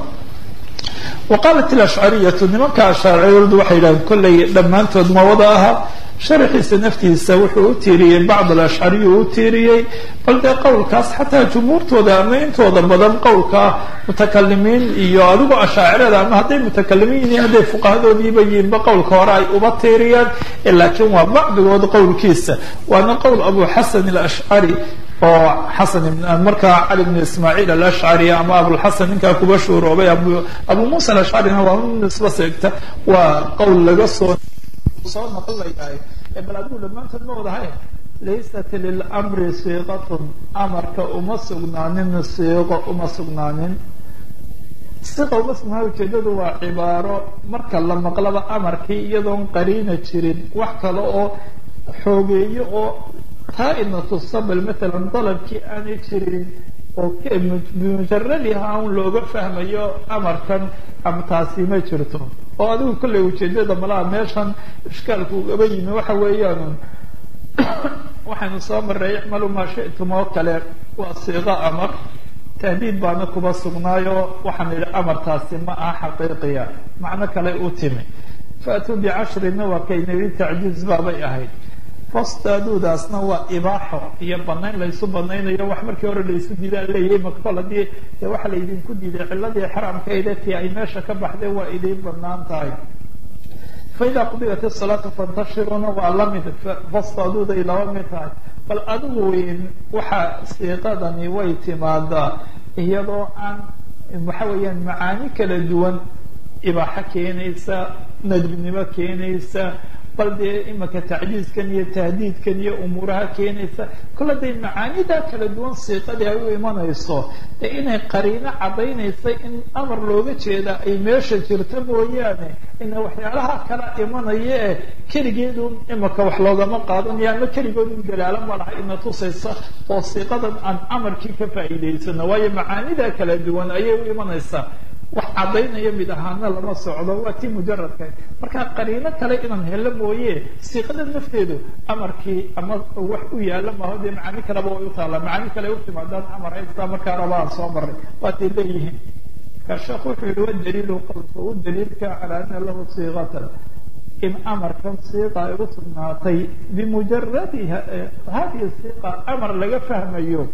wa qaalat ilashcariyatu nimanka ashaaciradu waxay yidhahdeen kollay dhammaantood ma wada aha sharaxiisa naftiisa wuxuu u tiiriyey bacd alashcariyu u tiiriyey bal dee qowlkaas xataa jumhuurtooda ama intooda badan qowlka mutakalimiin iyo adigu ashaacirada ama hadday mutakalimiin yihiin hadday fuqahadoodiiba yihiinba qowlka hore ay uba tiiriyaan laakiin waa bacdigood qowlkiisa waana qowl abu xasan alashcari oo xasan markaa cali bn ismaaciil alashcari ama abulxasan ninkaa kuba shuuroobay abu muusa alashcarina waa nisba seegta waa qowl laga soo soo naqlayahay bal adigu dhammaantood ma wadahay laysat lilamri siiqatun amarka uma sugnaanin siiqo uma sugnaanin siqa uma sugnaan ujeedadu waa cibaaro marka la maqlaba amarkii iyadoon qariina jirin wax kale oo xoogeeyo oo taa-ina tusabal matalan dalabkii aanay jirin oo bimujaradiha un looga fahmayo amarkan ama taasi ma jirto oo adigu kollay ujeedada malaha meeshan ishkaalku ugaba yimi waxa weeyaan waxaynu soo maray icmalu maa shi'tum oo kale waa siiqo amar tahdiid baana kuba sugnaayo waxaan idhi amartaasi ma aha xaqiiqiya macno kale u timi faatuu bicashrina waa kayna yidhi tacjiiz baabay ahayd fastaaduudaasna waa ibaaxo iyo banayn laysu banaynayo wax markii hore laysu diidaa leeyahay makol haddii dee waxa laydinku diiday ciladii xaraamkayda tii ay meesha ka baxday waa idiin banaan tahay faida qudiyat isalaatu fantashiruna waa lamid fastaaduuday laba mid tahay bal adigu weyn waxa siiqadani way timaadaa iyadoo aan waxa weeyaan macaani kala duwan ibaaxo keenaysa nadbinimo keenaysa bal dee imaka tacjiizkan iyo tahdiidkan iyo umuuraha keenaysa kolle day macaanidaa kala duwan siiqadii ay u imanayso dee inay qariino caddaynaysa in amar looga jeeda ay meesha jirto mooyaane ina waxyaalaha kala imanaya ee keligeedu imaka wax loogama qaadanayo ama keligoodun dalaalo ma laha ina tusaysa oo siiqadan aan amarkii ka faa'iidaysano waayo macaanidaa kala duwan ayay u imanaysaa wax caddaynaya mid ahaana lama socdo waa tii mujaradka marka qariino kale inaan helo mooye siiqada nafteedu amarkii ama wax u yaala maaho dee macaani kaleba way u taallaa macaani kale u timaadaan amar haystaa markaa rabaan soo maray waatay leeyihiin ka sheekh wuxuu yihi wadaliilu qowlka u daliilka calaa ana lahu siiqatan in amarkan siiqa ay u sugnaatay bimujaradiha hadihi siiqa amar laga fahmayo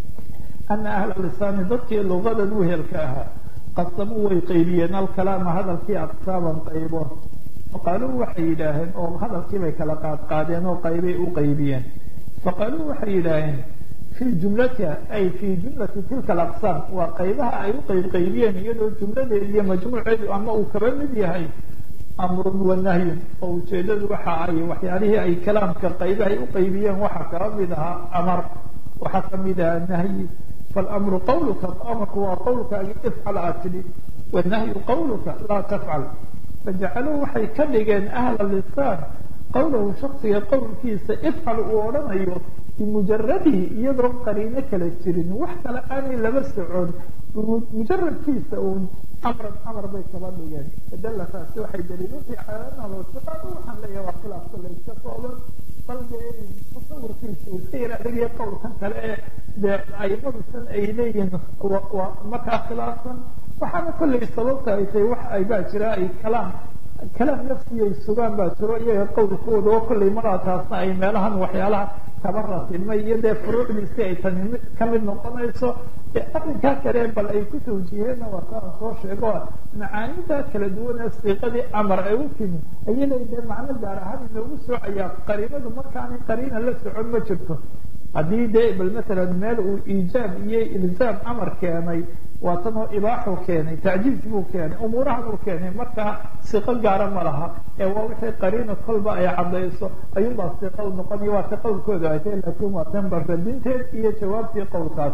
ana ahla lisaani dadkii lugadan uhelka ahaa qasamuu way qaybiyeen alkalaama hadalkii aqsaaban qaybo faqaaluu waxay yidhaaheen oo hadalkii bay kala qaadqaadeen oo qaybay u qaybiyeen faqaaluu waxay yidhaaheen fii jumlatiha ay fii jumlati tilka alaqsaam waa qaybaha ay u qaybqaybiyeen iyadoo jumladeeda iyo majmuuceedu ama uu kaba mid yahay amrun wa nahyun oo ujeedadu waxa ay waxyaalihii ay kalaamka qaybahay u qaybiyeen waxaa kaba mid ahaa amar waxaa kamid ahaa nahyi فالأمر qwlka أmrku waa qowlkaagi ifcal aad tidhi والnahyu qowlka laa tafcal fajacaluu waxay ka dhigeen أhla lisaan qowlahu shaksiga qowlkiisa ifcal uu odhanayo bimujaradihi iyadoo qariino kala jirin wax kale aanay laba socon mujaradkiisa uun amran amar bay kaba dhigeen fadala taasi waxay daliilutay calanaasiqaad waxaan leeyahay waa khilaafka layska kooban bal dee tasawurkiisa uu iska yar adagaya qowlkan kale ee dee aimadusan ay leeyihiin waa markaa khilaafsan waxaana kollay sababta ay tahay wax ay baa jira ay kalaam kalaam nafsiyay sugaan baa jiro iyaga qowlkooda oo kollay maraa taasna ay meelahan waxyaalaha kaba ratilmay iyo dee furuucdiisi ay tani kamid noqonayso ee arrinkaa kale bal ay ku tawjiheenna waa kaan soo sheego macaanida kala duwan ee siiqadii amar ay u timi ayay leeyi dee macno gaar ahaan inoogu soocayaa qariinadu markaanay qariina la socon ma jirto haddii dee bal matalan meel uu iijaab iyo ilzaam amar keenay waa tan oo ibaaxuu keenay tacjiiz buu keenay umuurahan uu keenay markaa siqo gaara ma laha ee waa wixii qariina kolba ay caddayso ayuunbaa siqa u noqonaya waa ta qowlkooda ay tahay laakiin waa tan barradinteed iyo jawaabtii qowlkaas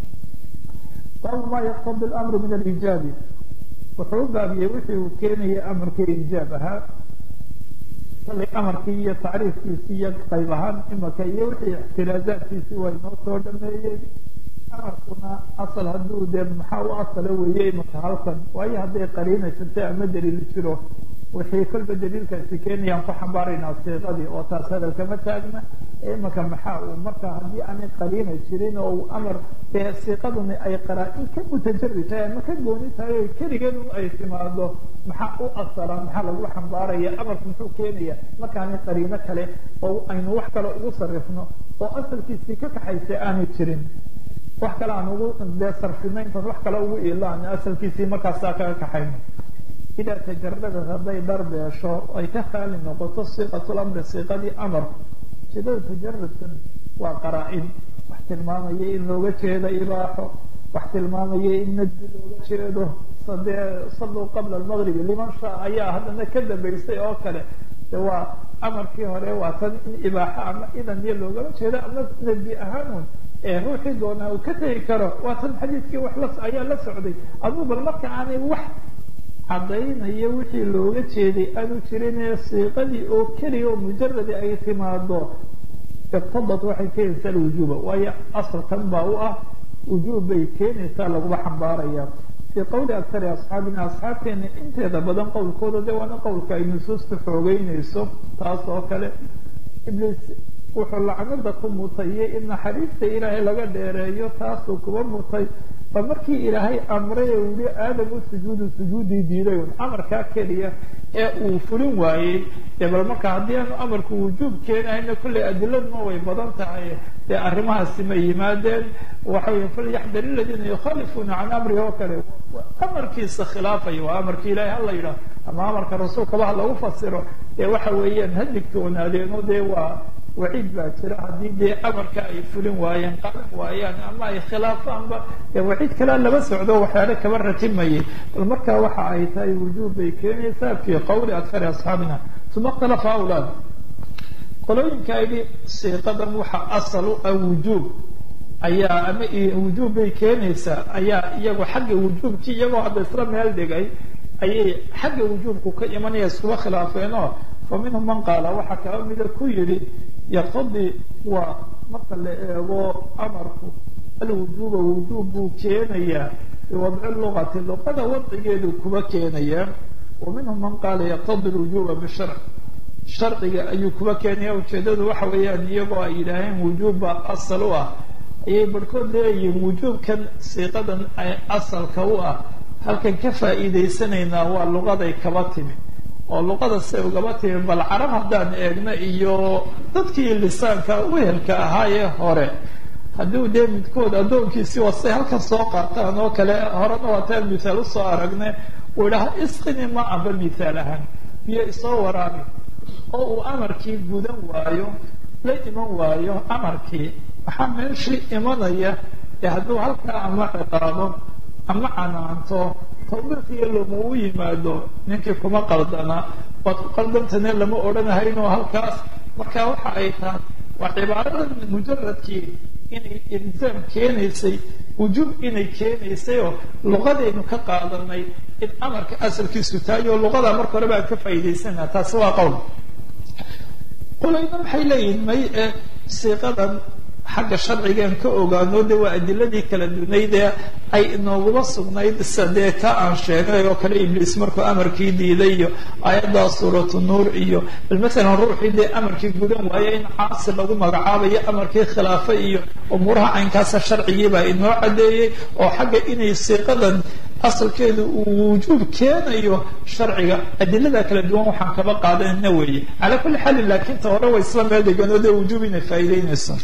baabu ma yaqtadi lamru min alijaabi wuxuu u baabiyey wixii uu keenaya amarka ijaab ahaa kallay amarkii iyo tacriifkiisii iyo qayb ahaan imaka iyo wixii ixtiraazaadkiisii waa inoo soo dhameeyey amarkuna asal hadduu dee maxaa u asala weeye imaka halkan waayo hadday qariina jirto ama daliil jiro wixii kolba daliilkaasi keenayaan ku xambaaraynaa siiqadii oo taas hadalkama taagna imaka maxaa uu marka haddii aanay qariina jirin oo uu amar dee siiqadani ay qaraa-in ka mutajari tahay ama ka gooni tahay o keligeedu ay timaado maxaa u asala maxaa lagu xambaaraya amarku muxuu keenaya markaanay qariino kale oo aynu wax kale ugu sarifno oo asalkiisii ka kaxaysa aanay jirin wax kale aan ugu dee sarfino intaan wax kale ugu ilaan asalkiisii markaasaa kaga kaxayno idaa tajaradad hadday dharbeesho ay ka khaali noqoto siiqatulamri siiqadii amarku jeedada tajaradkan waa qaraa-in wax tilmaamaya in looga jeedo ibaaxo wax tilmaamaya in nadbi looga jeedo sadee salluu qabla almagribi liman shaa ayaa haddana ka dambaysay oo kale de waa amarkii hore waa tan in ibaaxo ama idan iyo loogala jeedo ama nebi ahaanun ee ruuxii doonaa uu ka tegi karo waa tan xadiidkii wax la ayaa la socday aduu bal marka aanay wax caddaynaya wixii looga jeeday aanu jirinee siiqadii oo keliya oo mujaradi ay timaado iqtadad waxay keenaysaa alwujuuba waayo asalkan baa u ah wujuub bay keenaysaa laguma xambaaraya fii qowli aktari asxaabina asxaabteena inteeda badan qowlkooda de waana qowlka ay nusuusta xoogeynayso taas oo kale ibliis wuxuu lacnada ku mutayay in naxariista ilaahay laga dheereeyo taasuu kuba mutay ba markii ilaahay amray ee wili aadamu sujuudu sujuudii diiday un amarkaa keliya ee uu fulin waayey dee bal marka haddii aanu amarku wujuub keenahayna kollay adiladuna way badan tahay dee arrimahaasi ma yimaadeen waxa wey falyaxdar iladiina yukhalifuuna can amrihi oo kale amarkiisa khilaafaya waa amarkii ilahay hala yidhaah ama amarka rasuulkaba ha lagu fasiro dee waxa weeyaan ha digtoonaadeenoo dee waa waciid baa jira haddii dee amarka ay fulin waayeen qaadan waayaan ama ay khilaafaanba dee waciid kalea laba socdo waxyaale kaba ratimayay bal marka waxa ay tahay wujuub bay keenaysaa fii qowli akari asxaabina uma ikhtalafa awlaad qolooyinka yidhi siiqadan waxa asal u ah wujuub ayaa ama wujuub bay keenaysaa ayaa iyagu xagga wujuubkii iyagoo hadda isla meel dhigay ayay xagga wujuubku ka imanaya iskuba khilaafeenoo fa minhum man qaala waxaa kaba mida ku yidhi yaqtadi waa marka la eego amarku alwujuuba wujuub buu keenayaa biwadci lugati luqada wadcigeedu kuba keenayaa wa minhum man qaala yaqtadi lwujuuba bisharc sharciga ayuu kuba keenaya ujeedadu waxa weeyaan iyagoo ay yidhaaheen wujuubba asal u ah ayay barhkood leeyihiin wujuubkan siiqadan ay asalka u ah halkan ka faa'iidaysanaynaa waa luqaday kaba timi oo luqada se ugaba timi bal carab haddaan eegno iyo dadkii lisaanka wehelka ahaa ee hore haddii dee midkood addoonkiisii wasay halkan soo qaataan oo kale horena waataan mithaal usoo aragne uu idhaha isqini ma amba mithaal ahaan biyo isoo waraabi oo uu amarkii gudan waayo la iman waayo amarkii waxaa meeshii imanaya ee hadduu halkaa ama ciqaabo ama canaanto tawbiiqiyo loma u yimaado ninkii kuma qaldana waad ku qaldantane lama odhanahaynoo halkaas marka waxa ay tahay waa cibaaradan mujaradkii inay ilzaam keenaysay wujuub inay keenaysay oo luqadaynu ka qaadanay in amarka asalkiisu tahay oo luqada marka hore baan ka faa'iidaysana taasi waa qowl qolayna maxay leeyihin may ee siiqadan xagga sharcigaan ka ogaano de waa adiladii kala dunayd ee ay inooguma sugnayd sadee ka aan sheegnay oo kale ibliis markuu amarkii diiday iyo aayaddaa suuratu nuur iyo bal masalan ruuxii dee amarkii gudan waayo in caasi lagu magacaabayo amarkii khilaafa iyo umuuraha caynkaasa sharcigiibaa inoo caddeeyey oo xagga inay siiqadan asalkeedu uu wujuub keenayo sharciga adilada kala duwan waxaan kaba qaadanayna weeye calaa kulli xaalin laakiin ta hore way isla meel deganoo dee wujuub inay faa'iideynayso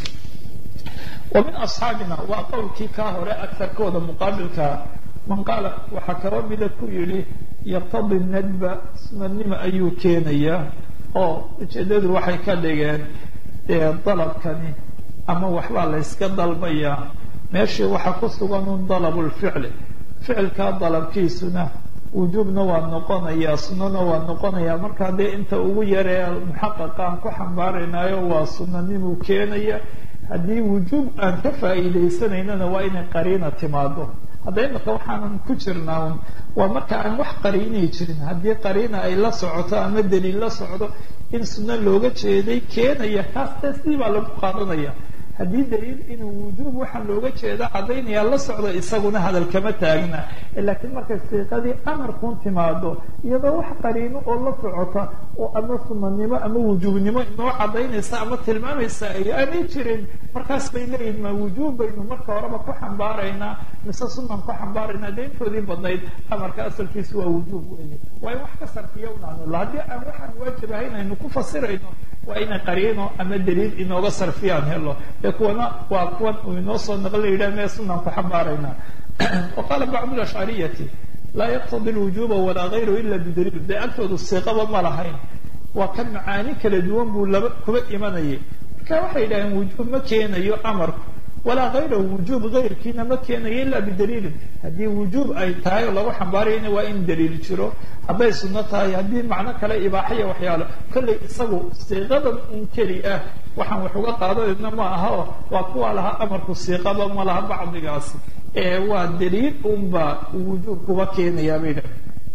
wa min asxaabina waa qowlkii kaa hore agarkooda muqaabilkaa man qaala waxaa kaba mida ku yidhi yaqtadi nadba sunadnimo ayuu keenayaa oo ujeedadu waxay ka dhigeen dee dalabkani ama waxbaa la yska dalbayaa meeshii waxaa ku sugan un dalabulficli ficilkaa dalabkiisuna wujuubna waa noqonayaa sunana waa noqonayaa markaa dee inta ugu yaree muxaqaqaan ku xambaaraynayo waa sunanimuu keenaya haddii wujuub aan ka faa'iidaysanaynana waa inay qariina timaado hadda imaka waxaanan ku jirnaa un waa marka aan wax qariinay jirin haddii qariina ay la socoto ama daliil la socdo in sunno looga jeeday keenaya kaas dee sidii baa lagu qaadanaya haddii daliil inuu wujuub waxaa looga jeeda caddaynaya la socdo isaguna hadal kama taagna laakiin markay siiqadii amarkuun timaado iyadoo wax qariino oo la socota oo ama sunanimo ama wujuubnimo inoo caddaynaysa ama tilmaamaysa ay aanay jirin markaas bay leeyihin ma wujuub baynu marka horeba ku xambaaraynaa mise sunan ku xambaaraynaa dee intoodii badnayd amarka asalkiisu waa wujuub weeye waa in wax ka sarfiya unaanula haddii aan waxaan waajib ahayn aynu ku fasirayno waa inay qariino ama daliil inooga sarfiyaan helo ee kuwana waa kuwan uu inoo soo naqla yidhah mee sunan ku xambaaraynaa wa qaala bacdu lashcariyati laa yaqtadi lwujuuba walaa gayru ila bidaliil dee agtoodu siiqaba ma lahayn waa ka macaani kala duwan buu laba kuba imanayay marka waxay yidhaaheen wujuub ma keenayo amarku walaa hayrahu wujuub hayrkiina ma keenayo ilaa bidaliilin haddii wujuub ay tahay oo lagu xambaarayana waa in daliil jiro hadday sunno tahay haddii macno kale ibaaxaya waxyaalo kollay isagu siiqadan un keli ah waxaan wax uga qaadanayna ma aha oo waa kuwa lahaa amarku siiqaba ma laha bacdigaasi ee waa daliil unba wujuub kuba keenayaa bay dhahay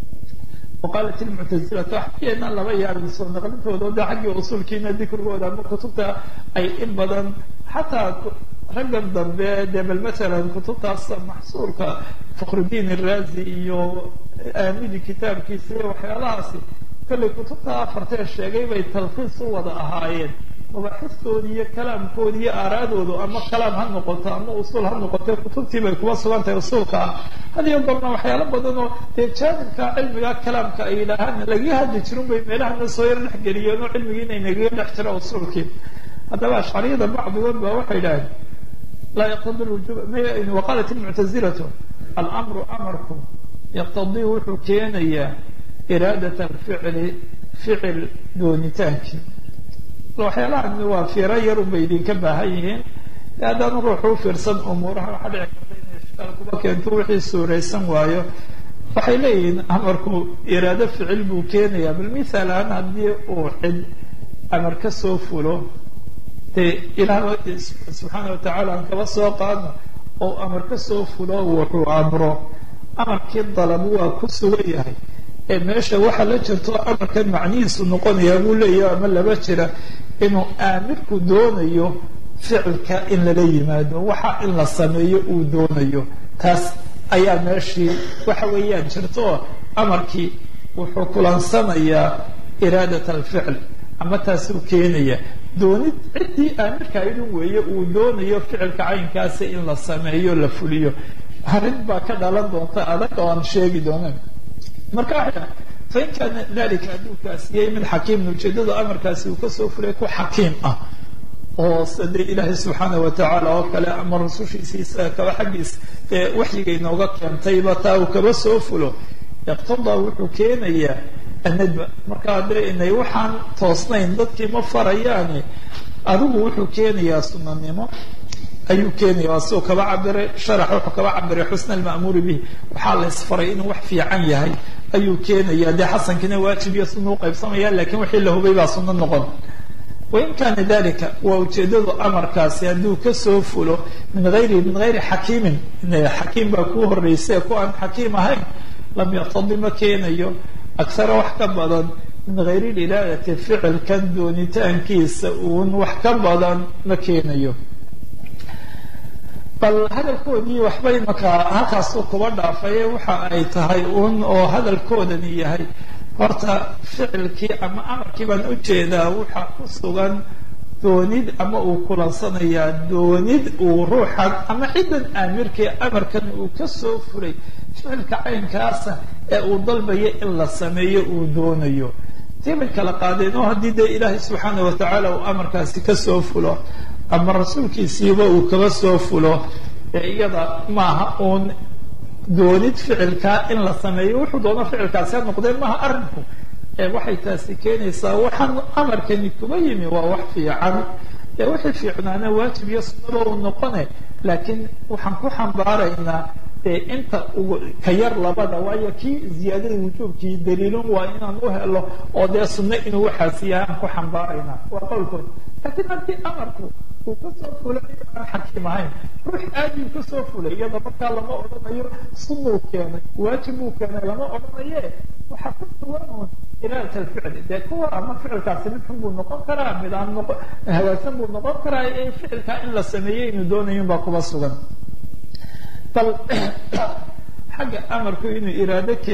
waqaalat ilmuctasilatu waxakeena laba yaabin soo naqlintooda de xaggii usuulkiina dikrigooda ama kutubta ay in badan xataa raggan dambe dee bal masalan kutubtaas maxsuulka fakhrudiin iraazi iyo aamidi kitaabkiisa iyo waxyaalahaasi kollay kutubta afartee sheegay bay talkhiis u wada ahaayeen mabaaxistoodi iyo kalaamkoodi iyo aaraadoodu ama kalaam ha noqoto ama usuul ha noqote kutubtii bay kuba sugan tahay usuulka ah hadiyo barna waxyaalo badan oo dee jaanibka cilmiga kalaamka ay yidhaahaan lagaga hadli jirin bay meelahana soo yar dhex geliyeen oo cilmigii inay nagaga dhex jira usuulkii haddaba ashcariyada bacdigood ba waxay idhaaheen laa yaqtadi lwujub waqaalat ilmuctazilatu alamru amarku yaqtadii wuxuu keenayaa iraadat alficli ficil doonitaankii waxyaalahan waa fiiro yar unbay idinka baahan yihiin haddaan ruuxu u fiirsan umuuraha waxaa dhici karta inay ishkaal kuba keento wixii suuraysan waayo waxay leeyihiin amarku iraado ficil buu keenayaa bal mithaal ahaan haddii uu cid amar ka soo fulo dee ilaah subxaana watacaala aan kaba soo qaadno oo amar ka soo fulo wuxuu amro amarkii dalab waa ku sugan yahay ee meesha waxaa la jirto amarkan macnihiisu noqonayaa buu leeyahay ama laba jira inuu aamirku doonayo ficilka in lala yimaado waxa in la sameeyo uu doonayo taas ayaa meeshii waxa weeyaan jirto oo amarkii wuxuu kulansanayaa iraadat alficl ama taasuu keenaya doonid ciddii aamirka idin weeye uu doonayo ficilka caynkaasi in la sameeyo la fuliyo arrin baa ka dhalan doonta adag oo aan sheegi doonan marka waxay dhahay fain kaana dalika adduunkaasi yay mid xakiimin ujeedada amarkaasi uu kasoo fulay ku xakiim ah oo sade ilaahay subxaana watacaala oo kale ama rasushiisiisa kaba xaggiis ee waxyiga inooga keentayba taa uu kaba soo fulo iqtadaa wuxuu keenayaa anadba marka haddee inay waxaan toosnayn dadkii ma farayaani adigu wuxuu keenayaa sunanimo ayuu keenaya waa siuu kaba cabiray sharax wuxuu kaba cabiray xusna alma'muuri bihi waxaa la isfaray inuu wax fiican yahay ayuu keenaya dee xasankiina waajib iyo sunna u qaybsamaya lakiin wixii la hubay baa sunno noqon wain kaana dalika waa ujeedadu amarkaasi hadduu kasoo fulo min ayri min hayri xakiimin xakiim baa kuu horreysay ku aan xakiim ahayn lam yaqtadi ma keenayo akhara wax ka badan min hayri lilaadati ficilkan doonitaankiisa uun wax ka badan ma keenayo bal hadalkoodii waxba imaka halkaasuu kuba dhaafaye waxa ay tahay un oo hadalkoodani yahay horta ficilkii ama amarkii baan ujeedaa waxa ku sugan doonid ama uu kulansanayaa doonid uu ruuxan ama ciddan aamirkii amarkan uu kasoo fulay ficilka caynkaasa ee uu dalbayo in la sameeyo uu doonayo tii bay kala qaadeen oo haddii dee ilaahay subxaana watacaala uu amarkaasi kasoo fulo ama rasuulkiisiiba uu kaba soo fulo ee iyada maaha uun doonid ficilkaa in la sameeyo wuxuu doono ficilkaasi ha noqdee maaha arrinku ee waxay taasi keenaysaa waxaan amarkani kuba yimi waa wax fiican ee wixii fiicnaana waajib iyo sunnada uu noqone laakiin waxaan ku xambaaraynaa dee inta ka yar labada waayo kii ziyaadada wujuubkii daliilun waa inaan u helo oo dee sunno inuu waxaasi yahay aan ku xambaaraynaa waa qowlkood laakiin haddii amarku uu kasoo fulay aan xakiim ahayn ruux aadiu kasoo fulay iyada markaa lama odhanayo sunnuu keenay waajibuu keenay lama odhanaye waxaa ku sugan uun iraadat alficli dee kuwa ama ficilkaasi mid xun buu noqon karaa mid aan noqo hagaagsan buu noqon karaa ee ficilkaa in la sameeyey inuu doonayun baa kuba sugan bal xagga amarku inuu iraado ke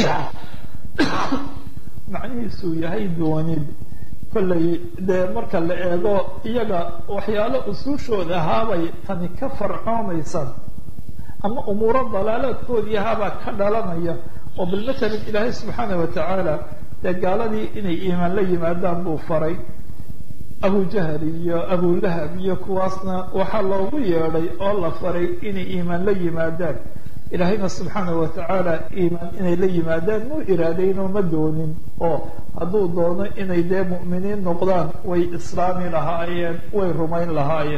macnihiisuu yahay doonid kollay dee marka la eego iyaga waxyaalo usuushooda ahaabay tani ka farcoomaysa ama umuuro dalaalaadkoodii ahaabaa ka dhalanaya oo bal matalan ilaahay subxaana watacaala dee gaaladii inay iimaan la yimaadaan buu faray abujahal iyo abulahab iyo kuwaasna waxaa loogu yeedhay oo la faray inay iimaan la yimaadaan ilaahayna subxaana watacaala iimaan inay la yimaadaan muu iraadaynoo ma doonin oo hadduu doono inay dee mu'miniin noqdaan way islaami lahaayeen way rumayn lahaayeen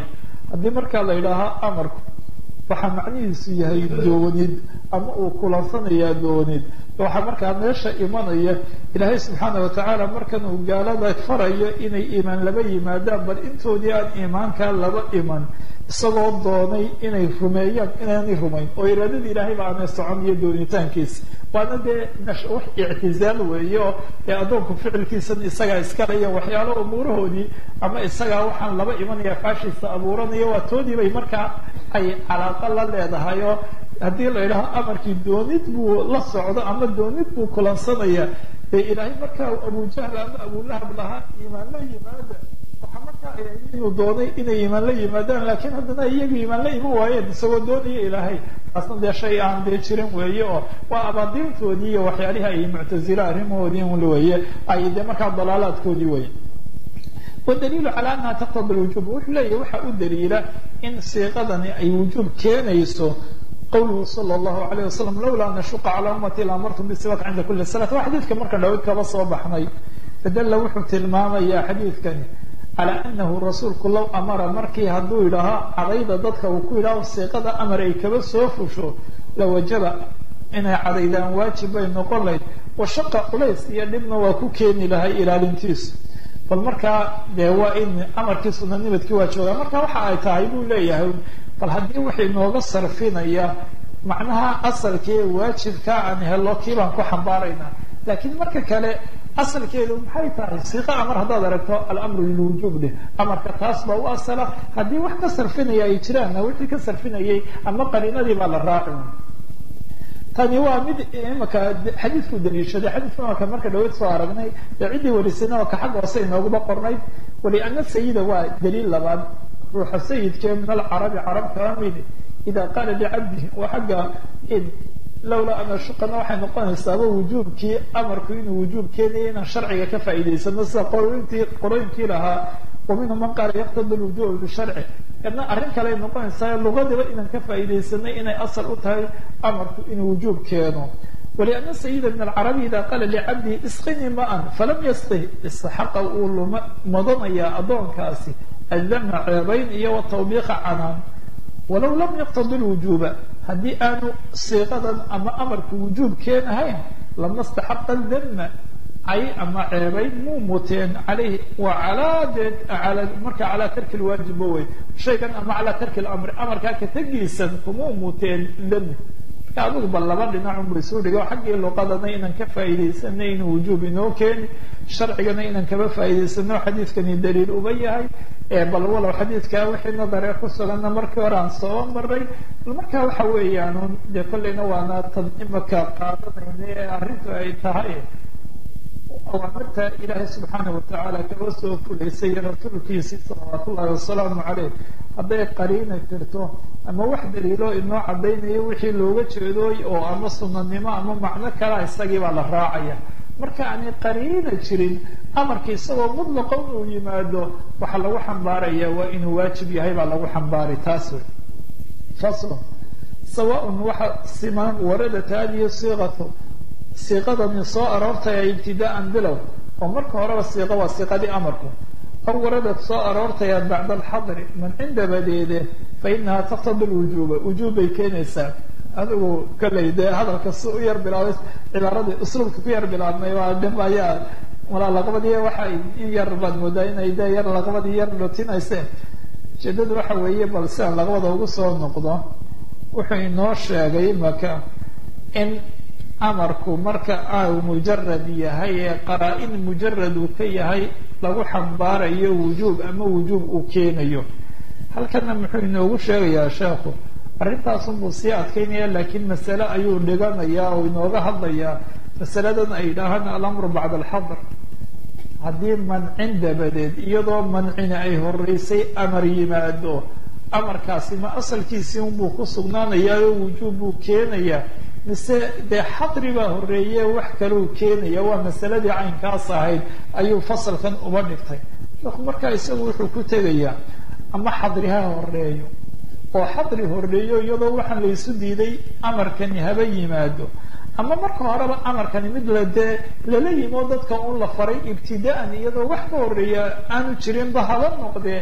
haddii markaa la yidhaahaa amarku waxaa macnihiisu yahay doonid ama uu kulansanayaa doonid waxaa markaa meesha imanaya ilaahay subxaana watacaala markan uu gaalada farayo inay iimaan laba yimaadaan bal intoodii aan iimaankaa laba iman isagoo doonay inay rumeeyaan inaanay rumayn oo iraadada ilaahay ba aanay socon iyo doonitaankiisa waana dee wax ictizaal weeye oo ee addoonku ficilkiisan isagaa iskalaya waxyaalo umuurahoodii ama isagaa waxaan laba imanaya faashiisa abuuranaya waa toodii bay markaa ay calaaqa la leedahay oo haddii la yidhaho amarkii doonid buu la socdo ama doonid buu kulansanaya dee ilaahay markaa abujahl ama abulahab lahaa iimaan la yimaada waxaa markaa ay inuu doonay inay iimaan la yimaadaan laakiin haddana iyagu iimaan la iman waayeen isagoo doonaya ilaahay taasna dee shay aan dee jirin weeye oo waa abaadiintoodii iyo waxyaalihii ay muctazilo arrimahoodii weeye ay dee markaa dalaalaadkoodii weye wdaliilu calى anaha taqtadi lwujub wuxuu leeyahy waxaa u daliila in siiqadani ay wujuub keenayso qawluhu sala allahu alayh wasalam lawlaa nashuqa calaa ummati laamartum bisiwak cinda kuli salat waa xadiidka marka dhaweyd kaba soo baxnay fadalla wuxuu tilmaamayaa xadiidkani calaa anahu rasuulku low amara markii hadduu yidhaaho cadayda dadka uu ku yidhaaho siiqada amar ay kaba soo fusho lawajaba inay cadaydaan waajib bay noqon lahayd washaqa culays iyo dhibna waa ku keeni lahay ilaalintiisu bal markaa dee waa in amarkii sunanimadkii waa joogaa marka waxa ay tahay buu leeyahay bal haddii waxay nooga sarfinaya macnaha asalkii waajibka aan helo kii baan ku xambaaraynaa laakiin marka kale asalkeedu maxay tahay siiqa amar haddaad aragto alamru lilwujuub dheh amarka taas baa u asala haddii wax ka sarfinaya ay jiraanna wixii ka sarfinayay ama qariinadii baa la raaci tani waa mid imaka xadiidku daliishaday xadiidka imaka marka dhaweyd soo aragnay ee ciddii warisayna oo ka xag hoose inooguba qornayd waliana sayida waa daliil labaad ruuxa sayidkee min alcarabi carab kala mid ida qaala licabdihi waa xagga lawlaa an ashuqana waxay noqonaysaaba wujuubkii amarku inuu wujuub keenaya inaan sharciga ka faa'iidaysano sida qorointii qorooyinkii lahaa wa minhum man qaala yaqtadi lwujuba bisharci kadna arrin kale ay noqonaysaa luqadiba inaan ka faa'iidaysanay inay asal u tahay amarku inuu wujuub keeno waliana sayida min alcarabi ida qaala licabdihi isqinii maan falam yasqih istaxaqa uu luma madanayaa addoonkaasi addama ceebayn iyo watawbiiqa canaan walow lam yaqtadi lwujuuba haddii aanu siiqadan ama amarku wujuub keenahayn lama staxaqa dama cay ama ceebayn muu muteen caleyhi wa calaa dee ala marka calaa tarki lwaajibba wey shaygan ama calaa tarki lamri amarkaa ka tegiisan kumuu muteen dami marka adigu bal laba dhinacun bay soo dhigay xaggii luqadana inaan ka faa'iidaysanay inuu wujuub inoo keeni sharcigana inaan kaba faa'iidaysano xadiidkani daliil uba yahay bal walow xadiidkaa wixii nadaree ku suganna markii hore aan soo maray marka waxa weeyaan dee kollayna waana tan imaka qaadanayna ee arrintu ay tahay awaamirta ilaahay subxaana watacaala kaba soo fulaysay rasuulkiisii salawaat ullahi wasalaamu caleyh hadday qariina jirto ama wax daliilo inoo cadaynayo wixii looga jeedooy oo ama sunanimo ama macno kalea isagii baa la raacaya marka aanay qariina jirin amarka isagoo mudlaqa inuu yimaado waxaa lagu xambaaraya waa inuu waajib yahay baa lagu xambaaray taas wey faslon sawaaun waxa siman waradat hadihi siiqatu siiqadani soo aroortaya ibtidaa'an bilow oo marka horeba siiqa waa siiqadii amarku aw waradad soo aroortaya bacda alxadri mancin dabadeede fa inaha taqtadi lwujuuba wujuub bay keenaysaa adigu kollay dee hadalka si u yar bilaabay cibaaradii usluubka ku yar bilaabmay waa dhib ayaa walaa laqbadii waxay in yar baad moodaa inay dee yar laqbadii yar dhotinayseen ujeedadu waxa weeye bal si aan laqbada ugu soo noqdo wuxuu inoo sheegay maka in amarku marka au mujarad yahay ee qaraa-in mujarad uu ka yahay lagu xambaarayo wujuub ama wujuub uu keenayo halkana muxuu inoogu sheegayaa sheekhu arrintaasunbuu sii adkaynaya laakiin masale ayuu dhiganayaa oo inooga hadlayaa masaladan ay yidhaahaan alamru bacda alxadr haddii mancin dabadeed iyadoo mancina ay horeysay amar yimaado amarkaasi ma asalkiisii unbuu ku sugnaanayaa oo wujuub buu keenayaa mise dee xadri baa horeeye wax kaleu keenaya waa masaladii caynkaas ahayd ayuu fasalkan uba dhigtay sheekhu markaa isagu wuxuu ku tegayaa ama xadri ha horeeyo oo xadri horeeyo iyadoo waxaan laysu diiday amarkani haba yimaado ama marka horeba amarkani mid la dee lala yimo dadka un la faray ibtidaan iyadoo wax ka horeeya aanu jirinba haba noqdee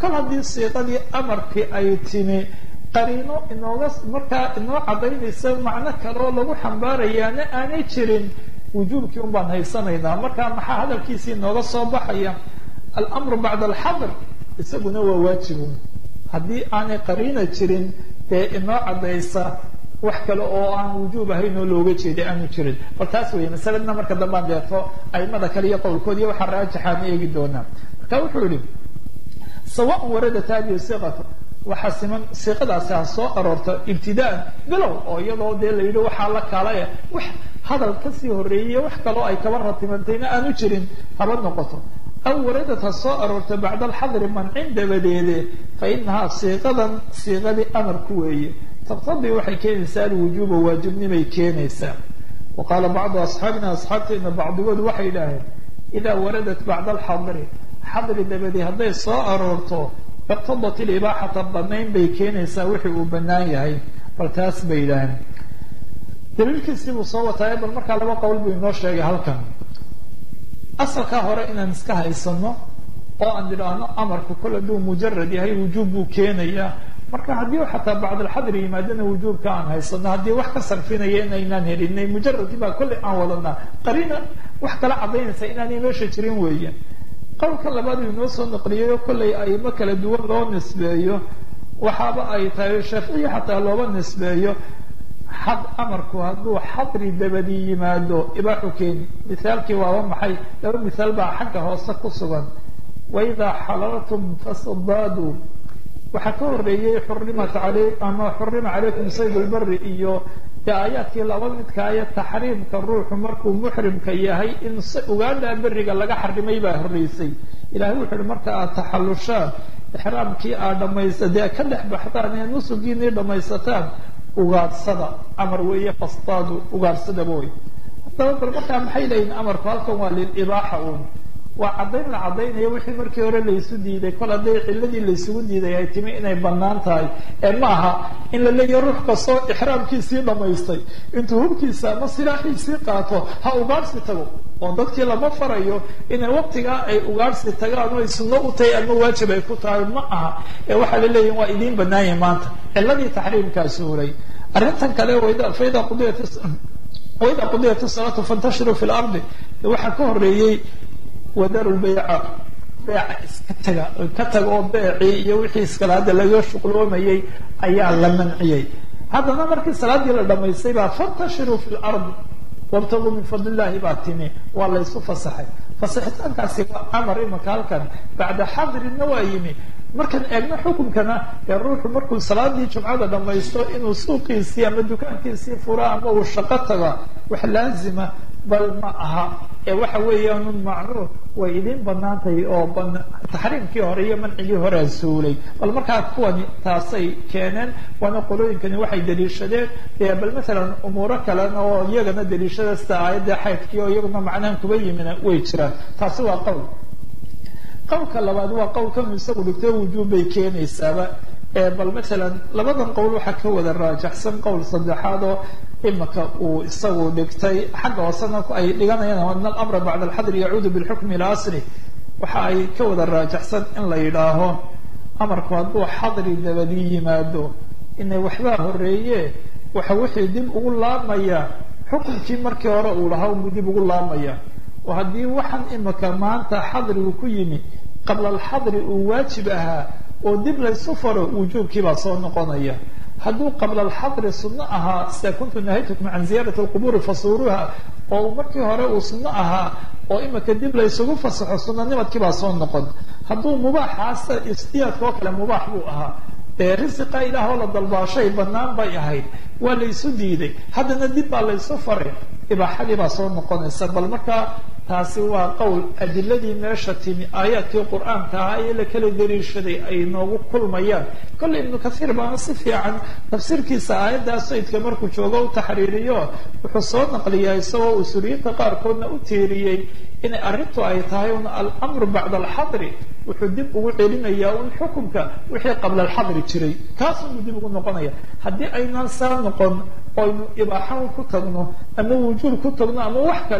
kol haddii siiqadii amarkii ay timi qariino inooga markaa inoo caddaynaysa macno kale oo lagu xambaarayaana aanay jirin wujuubkii un baan haysanaynaa markaa maxaa hadalkiisii inooga soo baxaya alamru bacda alxadr isaguna waa waajibun haddii aanay qariina jirin dee inoo caddaysa wax kale oo aan wujuub ahayn oo looga jeeday aanu jirin bal taas weeye masaladna marka dambaan deeto aimada kale iyo qowlkood iyo waxaa raajixaan eegi doonaa marka wuxuu yihi sawaan waradat hadihi siqatu waxaa siman siiqadaasi ha soo aroorto ibtidaan bilow oo iyadoo dee la yidhi waxaa la kaalaya wax hadal kasii horreeyey wax kaloo ay kaba ratimantayna aanu jirin haba noqoto aw waradad ha soo aroorto bacda alxadri mancin dabadeede fa inahaa siiqadan siiqadii amarku weeye taqtadii waxay keenaysaa alwujuuba waajibnimay keenaysaa wa qaala bacdu asxaabina asxaabteena bacdigood waxay idhaaheen idaa waradat bacda alxadri xadri dabadii hadday soo aroorto iqtadat ilibaaxata banayn bay keenaysaa wixii uu banaan yahay bal taas bay yidhaaheen daliilkiisii buu soo wataaye bal markaa laba qowl buu inoo sheegay halkan asalkaa hore inaan iska haysano oo aan idhaahno amarku kol hadduu mujarad yahay wujuub buu keenayaa marka haddii xataa bacdalxadri yimaadana wujuubka aan haysano haddii wax ka sarfinaya inaynaan helinay mujaradii baa kollay aan wadanaa qariina wax kala cadaynaysa inaanay meesha jirin weeye qowlka labaad uu inoo soo naqliyay oo kollay aimo kala duwan loo nisbeeyo waxaaba ay tahay shaaficiya xataa looba nisbeeyo xad amarku hadduu xadri dabadi yimaado ibaaxu keeni mithaalkii waaba maxay laba mithaal baa xagga hoose ku sugan waidaa xalaltum fasdaaduu waxaa ka horeeyey xurimat aley ama xurima calaykum sayd lbari iyo dee aayaadkii laba midkaaya taxriimka ruuxu markuu muxrimka yahay in ugaadha beriga laga xarimay baa horeysay ilahay wuxu uhi marka aad taxallushaan ixraamkii aad dhamaysa dee ka dhex baxdaan ee nusugiinii dhamaysataan ugaadhsada amar weeye fastaadu ugaadhsadaba wey haddaba bal markaa maxay leeyihin amarku halkan waa lilibaaxa uun waa caddayn la caddaynayo wixii markii hore laysu diiday kol hadday ciladii laysugu diiday ay timi inay bannaan tahay ee ma aha in la leeyahay ruux kastoo ixraamkiisii dhammaystay intuu hubkiisa ama silaaxiisii qaato ha ugaadhsi tago oo dadkii lama farayo inay waqtigaa ay ugaadhsi tagaan oo ay sunno u tahay ama waajib ay ku tahay ma aha ee waxaa la leeyahin waa idiin bannaanyah maanta ciladii taxriimkaa suuray arrintan kale faida qudiyat waida qudiyat salaatu fantashiruu fi lardi waxaa ka horeeyey wadaru lbayca beeca iska taga ka taga oo beecii iyo wixii iskale hadda laga shuqloomayay ayaa la manciyey haddana markii salaadii la dhamaystay baa fantashiruu fi lardi wabtaguu min fadli illahi baa timi waa laysu fasaxay fasaxitaankaasi waa amar imanka halkan bacda xadrinna waa yimi markaan eegno xukunkana ee ruuxu markuu salaadii jumcada dhamaysto inuu suuqiisii ama dukaankiisii furo ama uu shaqo tago wax laazima bal ma aha ee waxa weeyaanun macnuur way idin banaantahay oo taxriimkii hore iyo mancigii horea suulay bal markaa kuwani taasay keeneen waana qolooyinkani waxay daliishadeen dee bal maalan umuuro kalena oo iyagana daliishada sida aayadda xaydkii oo iyaguna macnahan kuba yimina way jiraan taasi waa qowl qowlka labaad waa qowlkan isagu dhigto wujuub bay keenaysaaba bal maalan labadan qowl waxaa ka wada raajaxsan qowl saddexaad oo imaka uu isagu dhigtay xagga hoosena ay dhiganayaan ana alamra bacda alxadri yacuudu bilxukmi ila asli waxa ay ka wada raajaxsan in la yidhaaho amarku hadduu xadri dabadii yimaado inay waxbaa horeeye waxa wixii dib ugu laamaya xukunkii markii hore uu lahaa unbuu dib ugu laamaya oo haddii waxaan imika maanta xadrigu ku yimi qabla alxadri uu waajib ahaa oo dib laysu faro wujuubkiibaa soo noqonaya hadduu qabla alxadri sunno ahaa sida kuntu nahaytukum can ziyaarati alqubuuri fasuuruha oo markii hore uu sunno ahaa oo imika dib laysugu fasaxo sunanimadkiibaa soo noqon hadduu mubaaxaasa istiyaadka oo kale mubaax buu ahaa dee risiqa ilaah oo la dalbaashay bannaan bay ahayd waa laysu diiday haddana dib baa laysu faray ibaaxadii baa soo noqonaysa bal markaa taasi waa qowl adiladii meesha timi aayaadkii qur-aanka ahaa ee la kala dariishaday ay noogu kulmayaan kolle ibnu kathiir baana si fiican tafsiirkiisa aayaddaa sayidka markuu joogo u taxriiriyo wuxuu soo naqliyaa isagoo usuuriyiinta qaarkoodna u tiiriyey inay arrintu ay tahay un alamru bacda alxadri wuxuu dib ugu celinayaa un xukunka wixii qabla alxadri jiray kaasunbuu dib ugu noqonaya haddii aynaan saa noqon oynu ibaaxan ku tagno ama wujuub ku tagno ama wax kale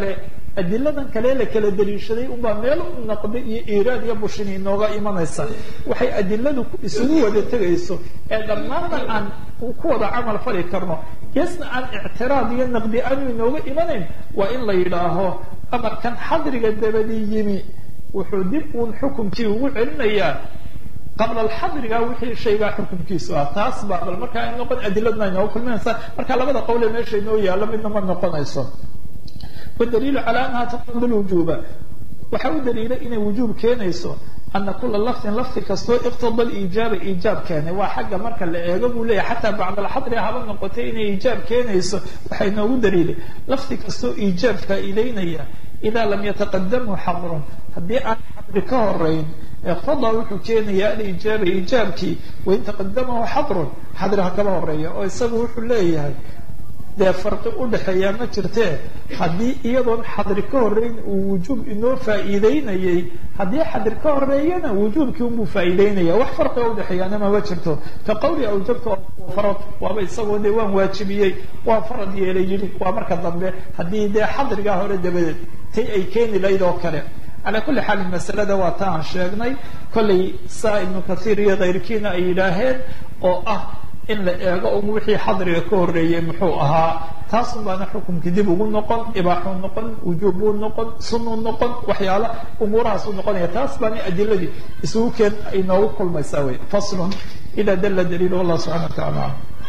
adiladan kale la kala daliishaday unbaa meel naqdi iyo iiraad iyo bushin inooga imanaysa waxay adiladu isugu wada tegayso ee dhammaanna aan ku wada camal fali karno geesna aan ictiraad iyo naqdi aanu inooga imanayn waa in la yidhaaho amarkan xadriga dabadii yimi wuxuu dib uun xukumkii ugu celinayaa qabla alxadriga wixii shaygaa xukumkiisu ah taas baa bal markaa ay noqon adiladna inooga kulminaysa marka labada qowle meesha inoo yaallo midna ma noqonayso wadaliilu calaa annaha taqtadi lwujuuba waxaa u daliila inay wujuub keenayso ana kula lafdin lafdi kastoo iqtada liijaaba iijaab keenay waa xagga marka la eego buu leeyahy xataa bacda alxadri haba noqotay inay iijaab keenayso waxay noogu daliilay lafdi kastoo iijaab faa'iideynaya idaa lam yataqadamhu xadrun haddii aan xadri ka horeyn iqtada wuxuu keenayaa aliijaaba iijaabkii wain taqadamahu xadrun xadri ha kaba horeeya oo isagu wuxuu leeyahay dee farqi u dhexeeyaa ma jirtee haddii iyadoon xadri ka horeyn uu wujuub inoo faa'iideynayay haddii xadri ka horeeyana wujuubkii unbuu faa'iideynaya wax farqiga udhexeeyaana mama jirto ka qawli awjabta farad waaba isagoo dee waan waajibiyey waan farad yeelay yidhi waa marka dambe haddii dee xadrigaa hore dabadeed tay ay keeni lahayd oo kale calaa kulli xaalin masalada waa ta aan sheegnay kollay saa ibnu kathiir iyo kayrkiina ay yidhaaheen oo ah in la eego un wixii xadriga ka horeeyey muxuu ahaa taasun baana xukumkii dib ugu noqon ibaaxuu noqon wujuubbuu noqon sunuu noqon waxyaala umuurahaasuu noqonaya taas baana adiladii isugu keen ay noogu kulmaysaa wey faslun ida dalla daliil wallah subxana wa taala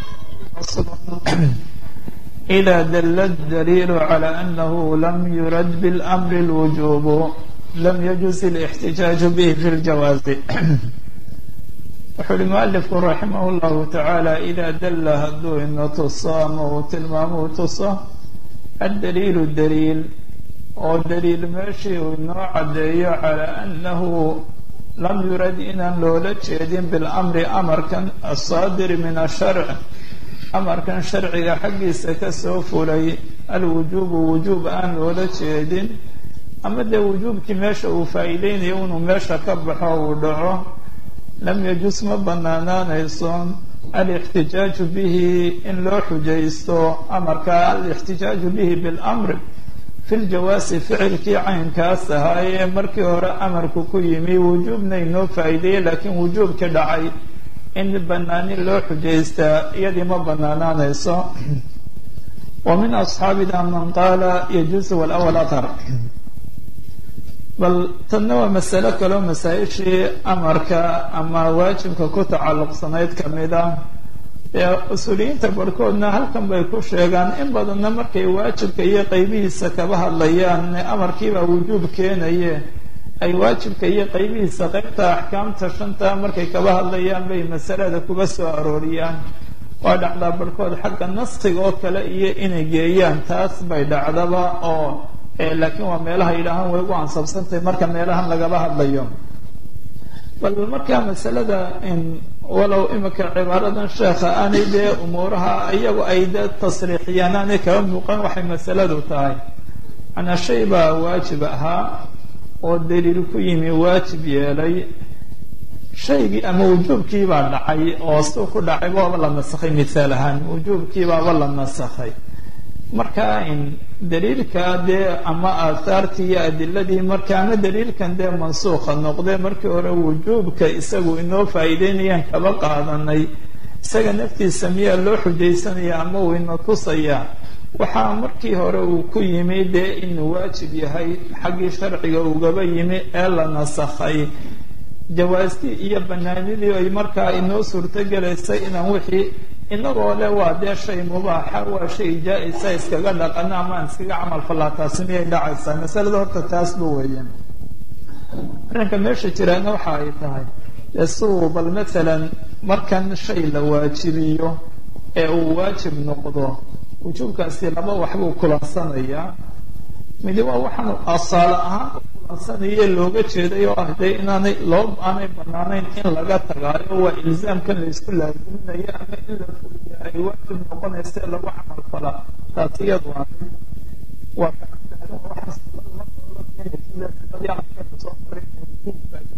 إذا دل الدليل على أنه لم يرد بالأمر الوجوب لم يجوز الاحتجاج به في الجواز wuxuu uhi mualifku raximah llahu tacaala idaa dalla hadduu ina tuso ama uu tilmaamo u tuso addaliilu daliil oo daliil meeshii uu inoo caddeeyo calaa annahu lam yurad inaan loola jeedin bilamri amarkan asaadiri min asharc amarkan sharciga xaggiisa kasoo fulay alwujuubu wujuub aan loola jeedin ama dee wujuubkii meesha uu faa'iideynayo inuu meesha ka baxo uu dhaco lam yajus ma banaanaanayso alixtijaaju bihi in loo xujaysto amarka alixtijaaju bihi bilamri fi ljawaasi ficilkii caynkaas ahaa ee markii hore amarku ku yimi wujuubna inoo faa'iideeyey laakiin wujuubkii dhacay in banaanin loo xujaystaa iyadii ma banaanaanayso wa min asxaabina man qaala yajuusu walawal athar bal tanna waa masalo kaleo masaa-ishii amarka ama waajibka ku tacalluqsanayd kamid ah ee usuuliyiinta barhkoodna halkan bay ku sheegaan in badanna markay waajibka iyo qeybihiisa kaba hadlayaan amarkiibaa wujuub keenaye ay waajibka iyo qeybihiisa qeybta axkaamta shanta markay kaba hadlayaan bay masalada kuga soo arooriyaan waa dhacdaa barhkood xagga naskiga oo kale iyo inay geeyaan taas bay dhacdaba oo laakiin waa meelaha yidhaahaan way ugu ansabsantahay marka meelahan lagaba hadlayo bal markaa masalada walow imika cibaaradan sheekha aanay dee umuuraha iyagu ay dee tasriixiyaan aanay kaba muuqan waxay masaladu tahay manaa shay baa waajib ahaa oo daliil ku yimi waajib yeelay shaygii ama wujuubkii baa dhacay oo suu ku dhacay waaba la nasakhay mithaal ahaan wujuubkii baaba la nasakhay marka daliilka dee ama aathaartii iyo adiladii marka ama daliilkan dee mansuuqa noqde markii hore wujuubka isagu inoo faa'iideynayaan kaba qaadanay isaga naftiisa miyaa loo xujaysanaya ama uu ina tusaya waxaa markii hore uu ku yimi dee inuu waajib yahay xaggii sharciga ugaba yimi ee la nasakhay jawaastii iyo banaanidii ay markaa inoo suurtogelaysay inaan wixii inagoo le waa dee shay mubaaxa waa shay jaa-isa iskaga dhaqana ama aan iskaga camal fallaa taasi miyay dhacaysaa masalada horta taasba weeyaan arrinka meesha jiraana waxa ay tahay dee siuu bal mathalan markan shay la waajibiyo ee uu waajib noqdo wujuubkaasi laba waxbuu kulansanayaa midi waa waxaan asaalo ahaan kulansanaya looga jeeday oo ah dee inaanay loo aanay banaanayn in laga tagaayo waa ilzaamkan laysku laaziminayo ama in la fuliya ay waajib noqonaysa lagu camal falaa taas iyadu waa waa soo maray wujuubka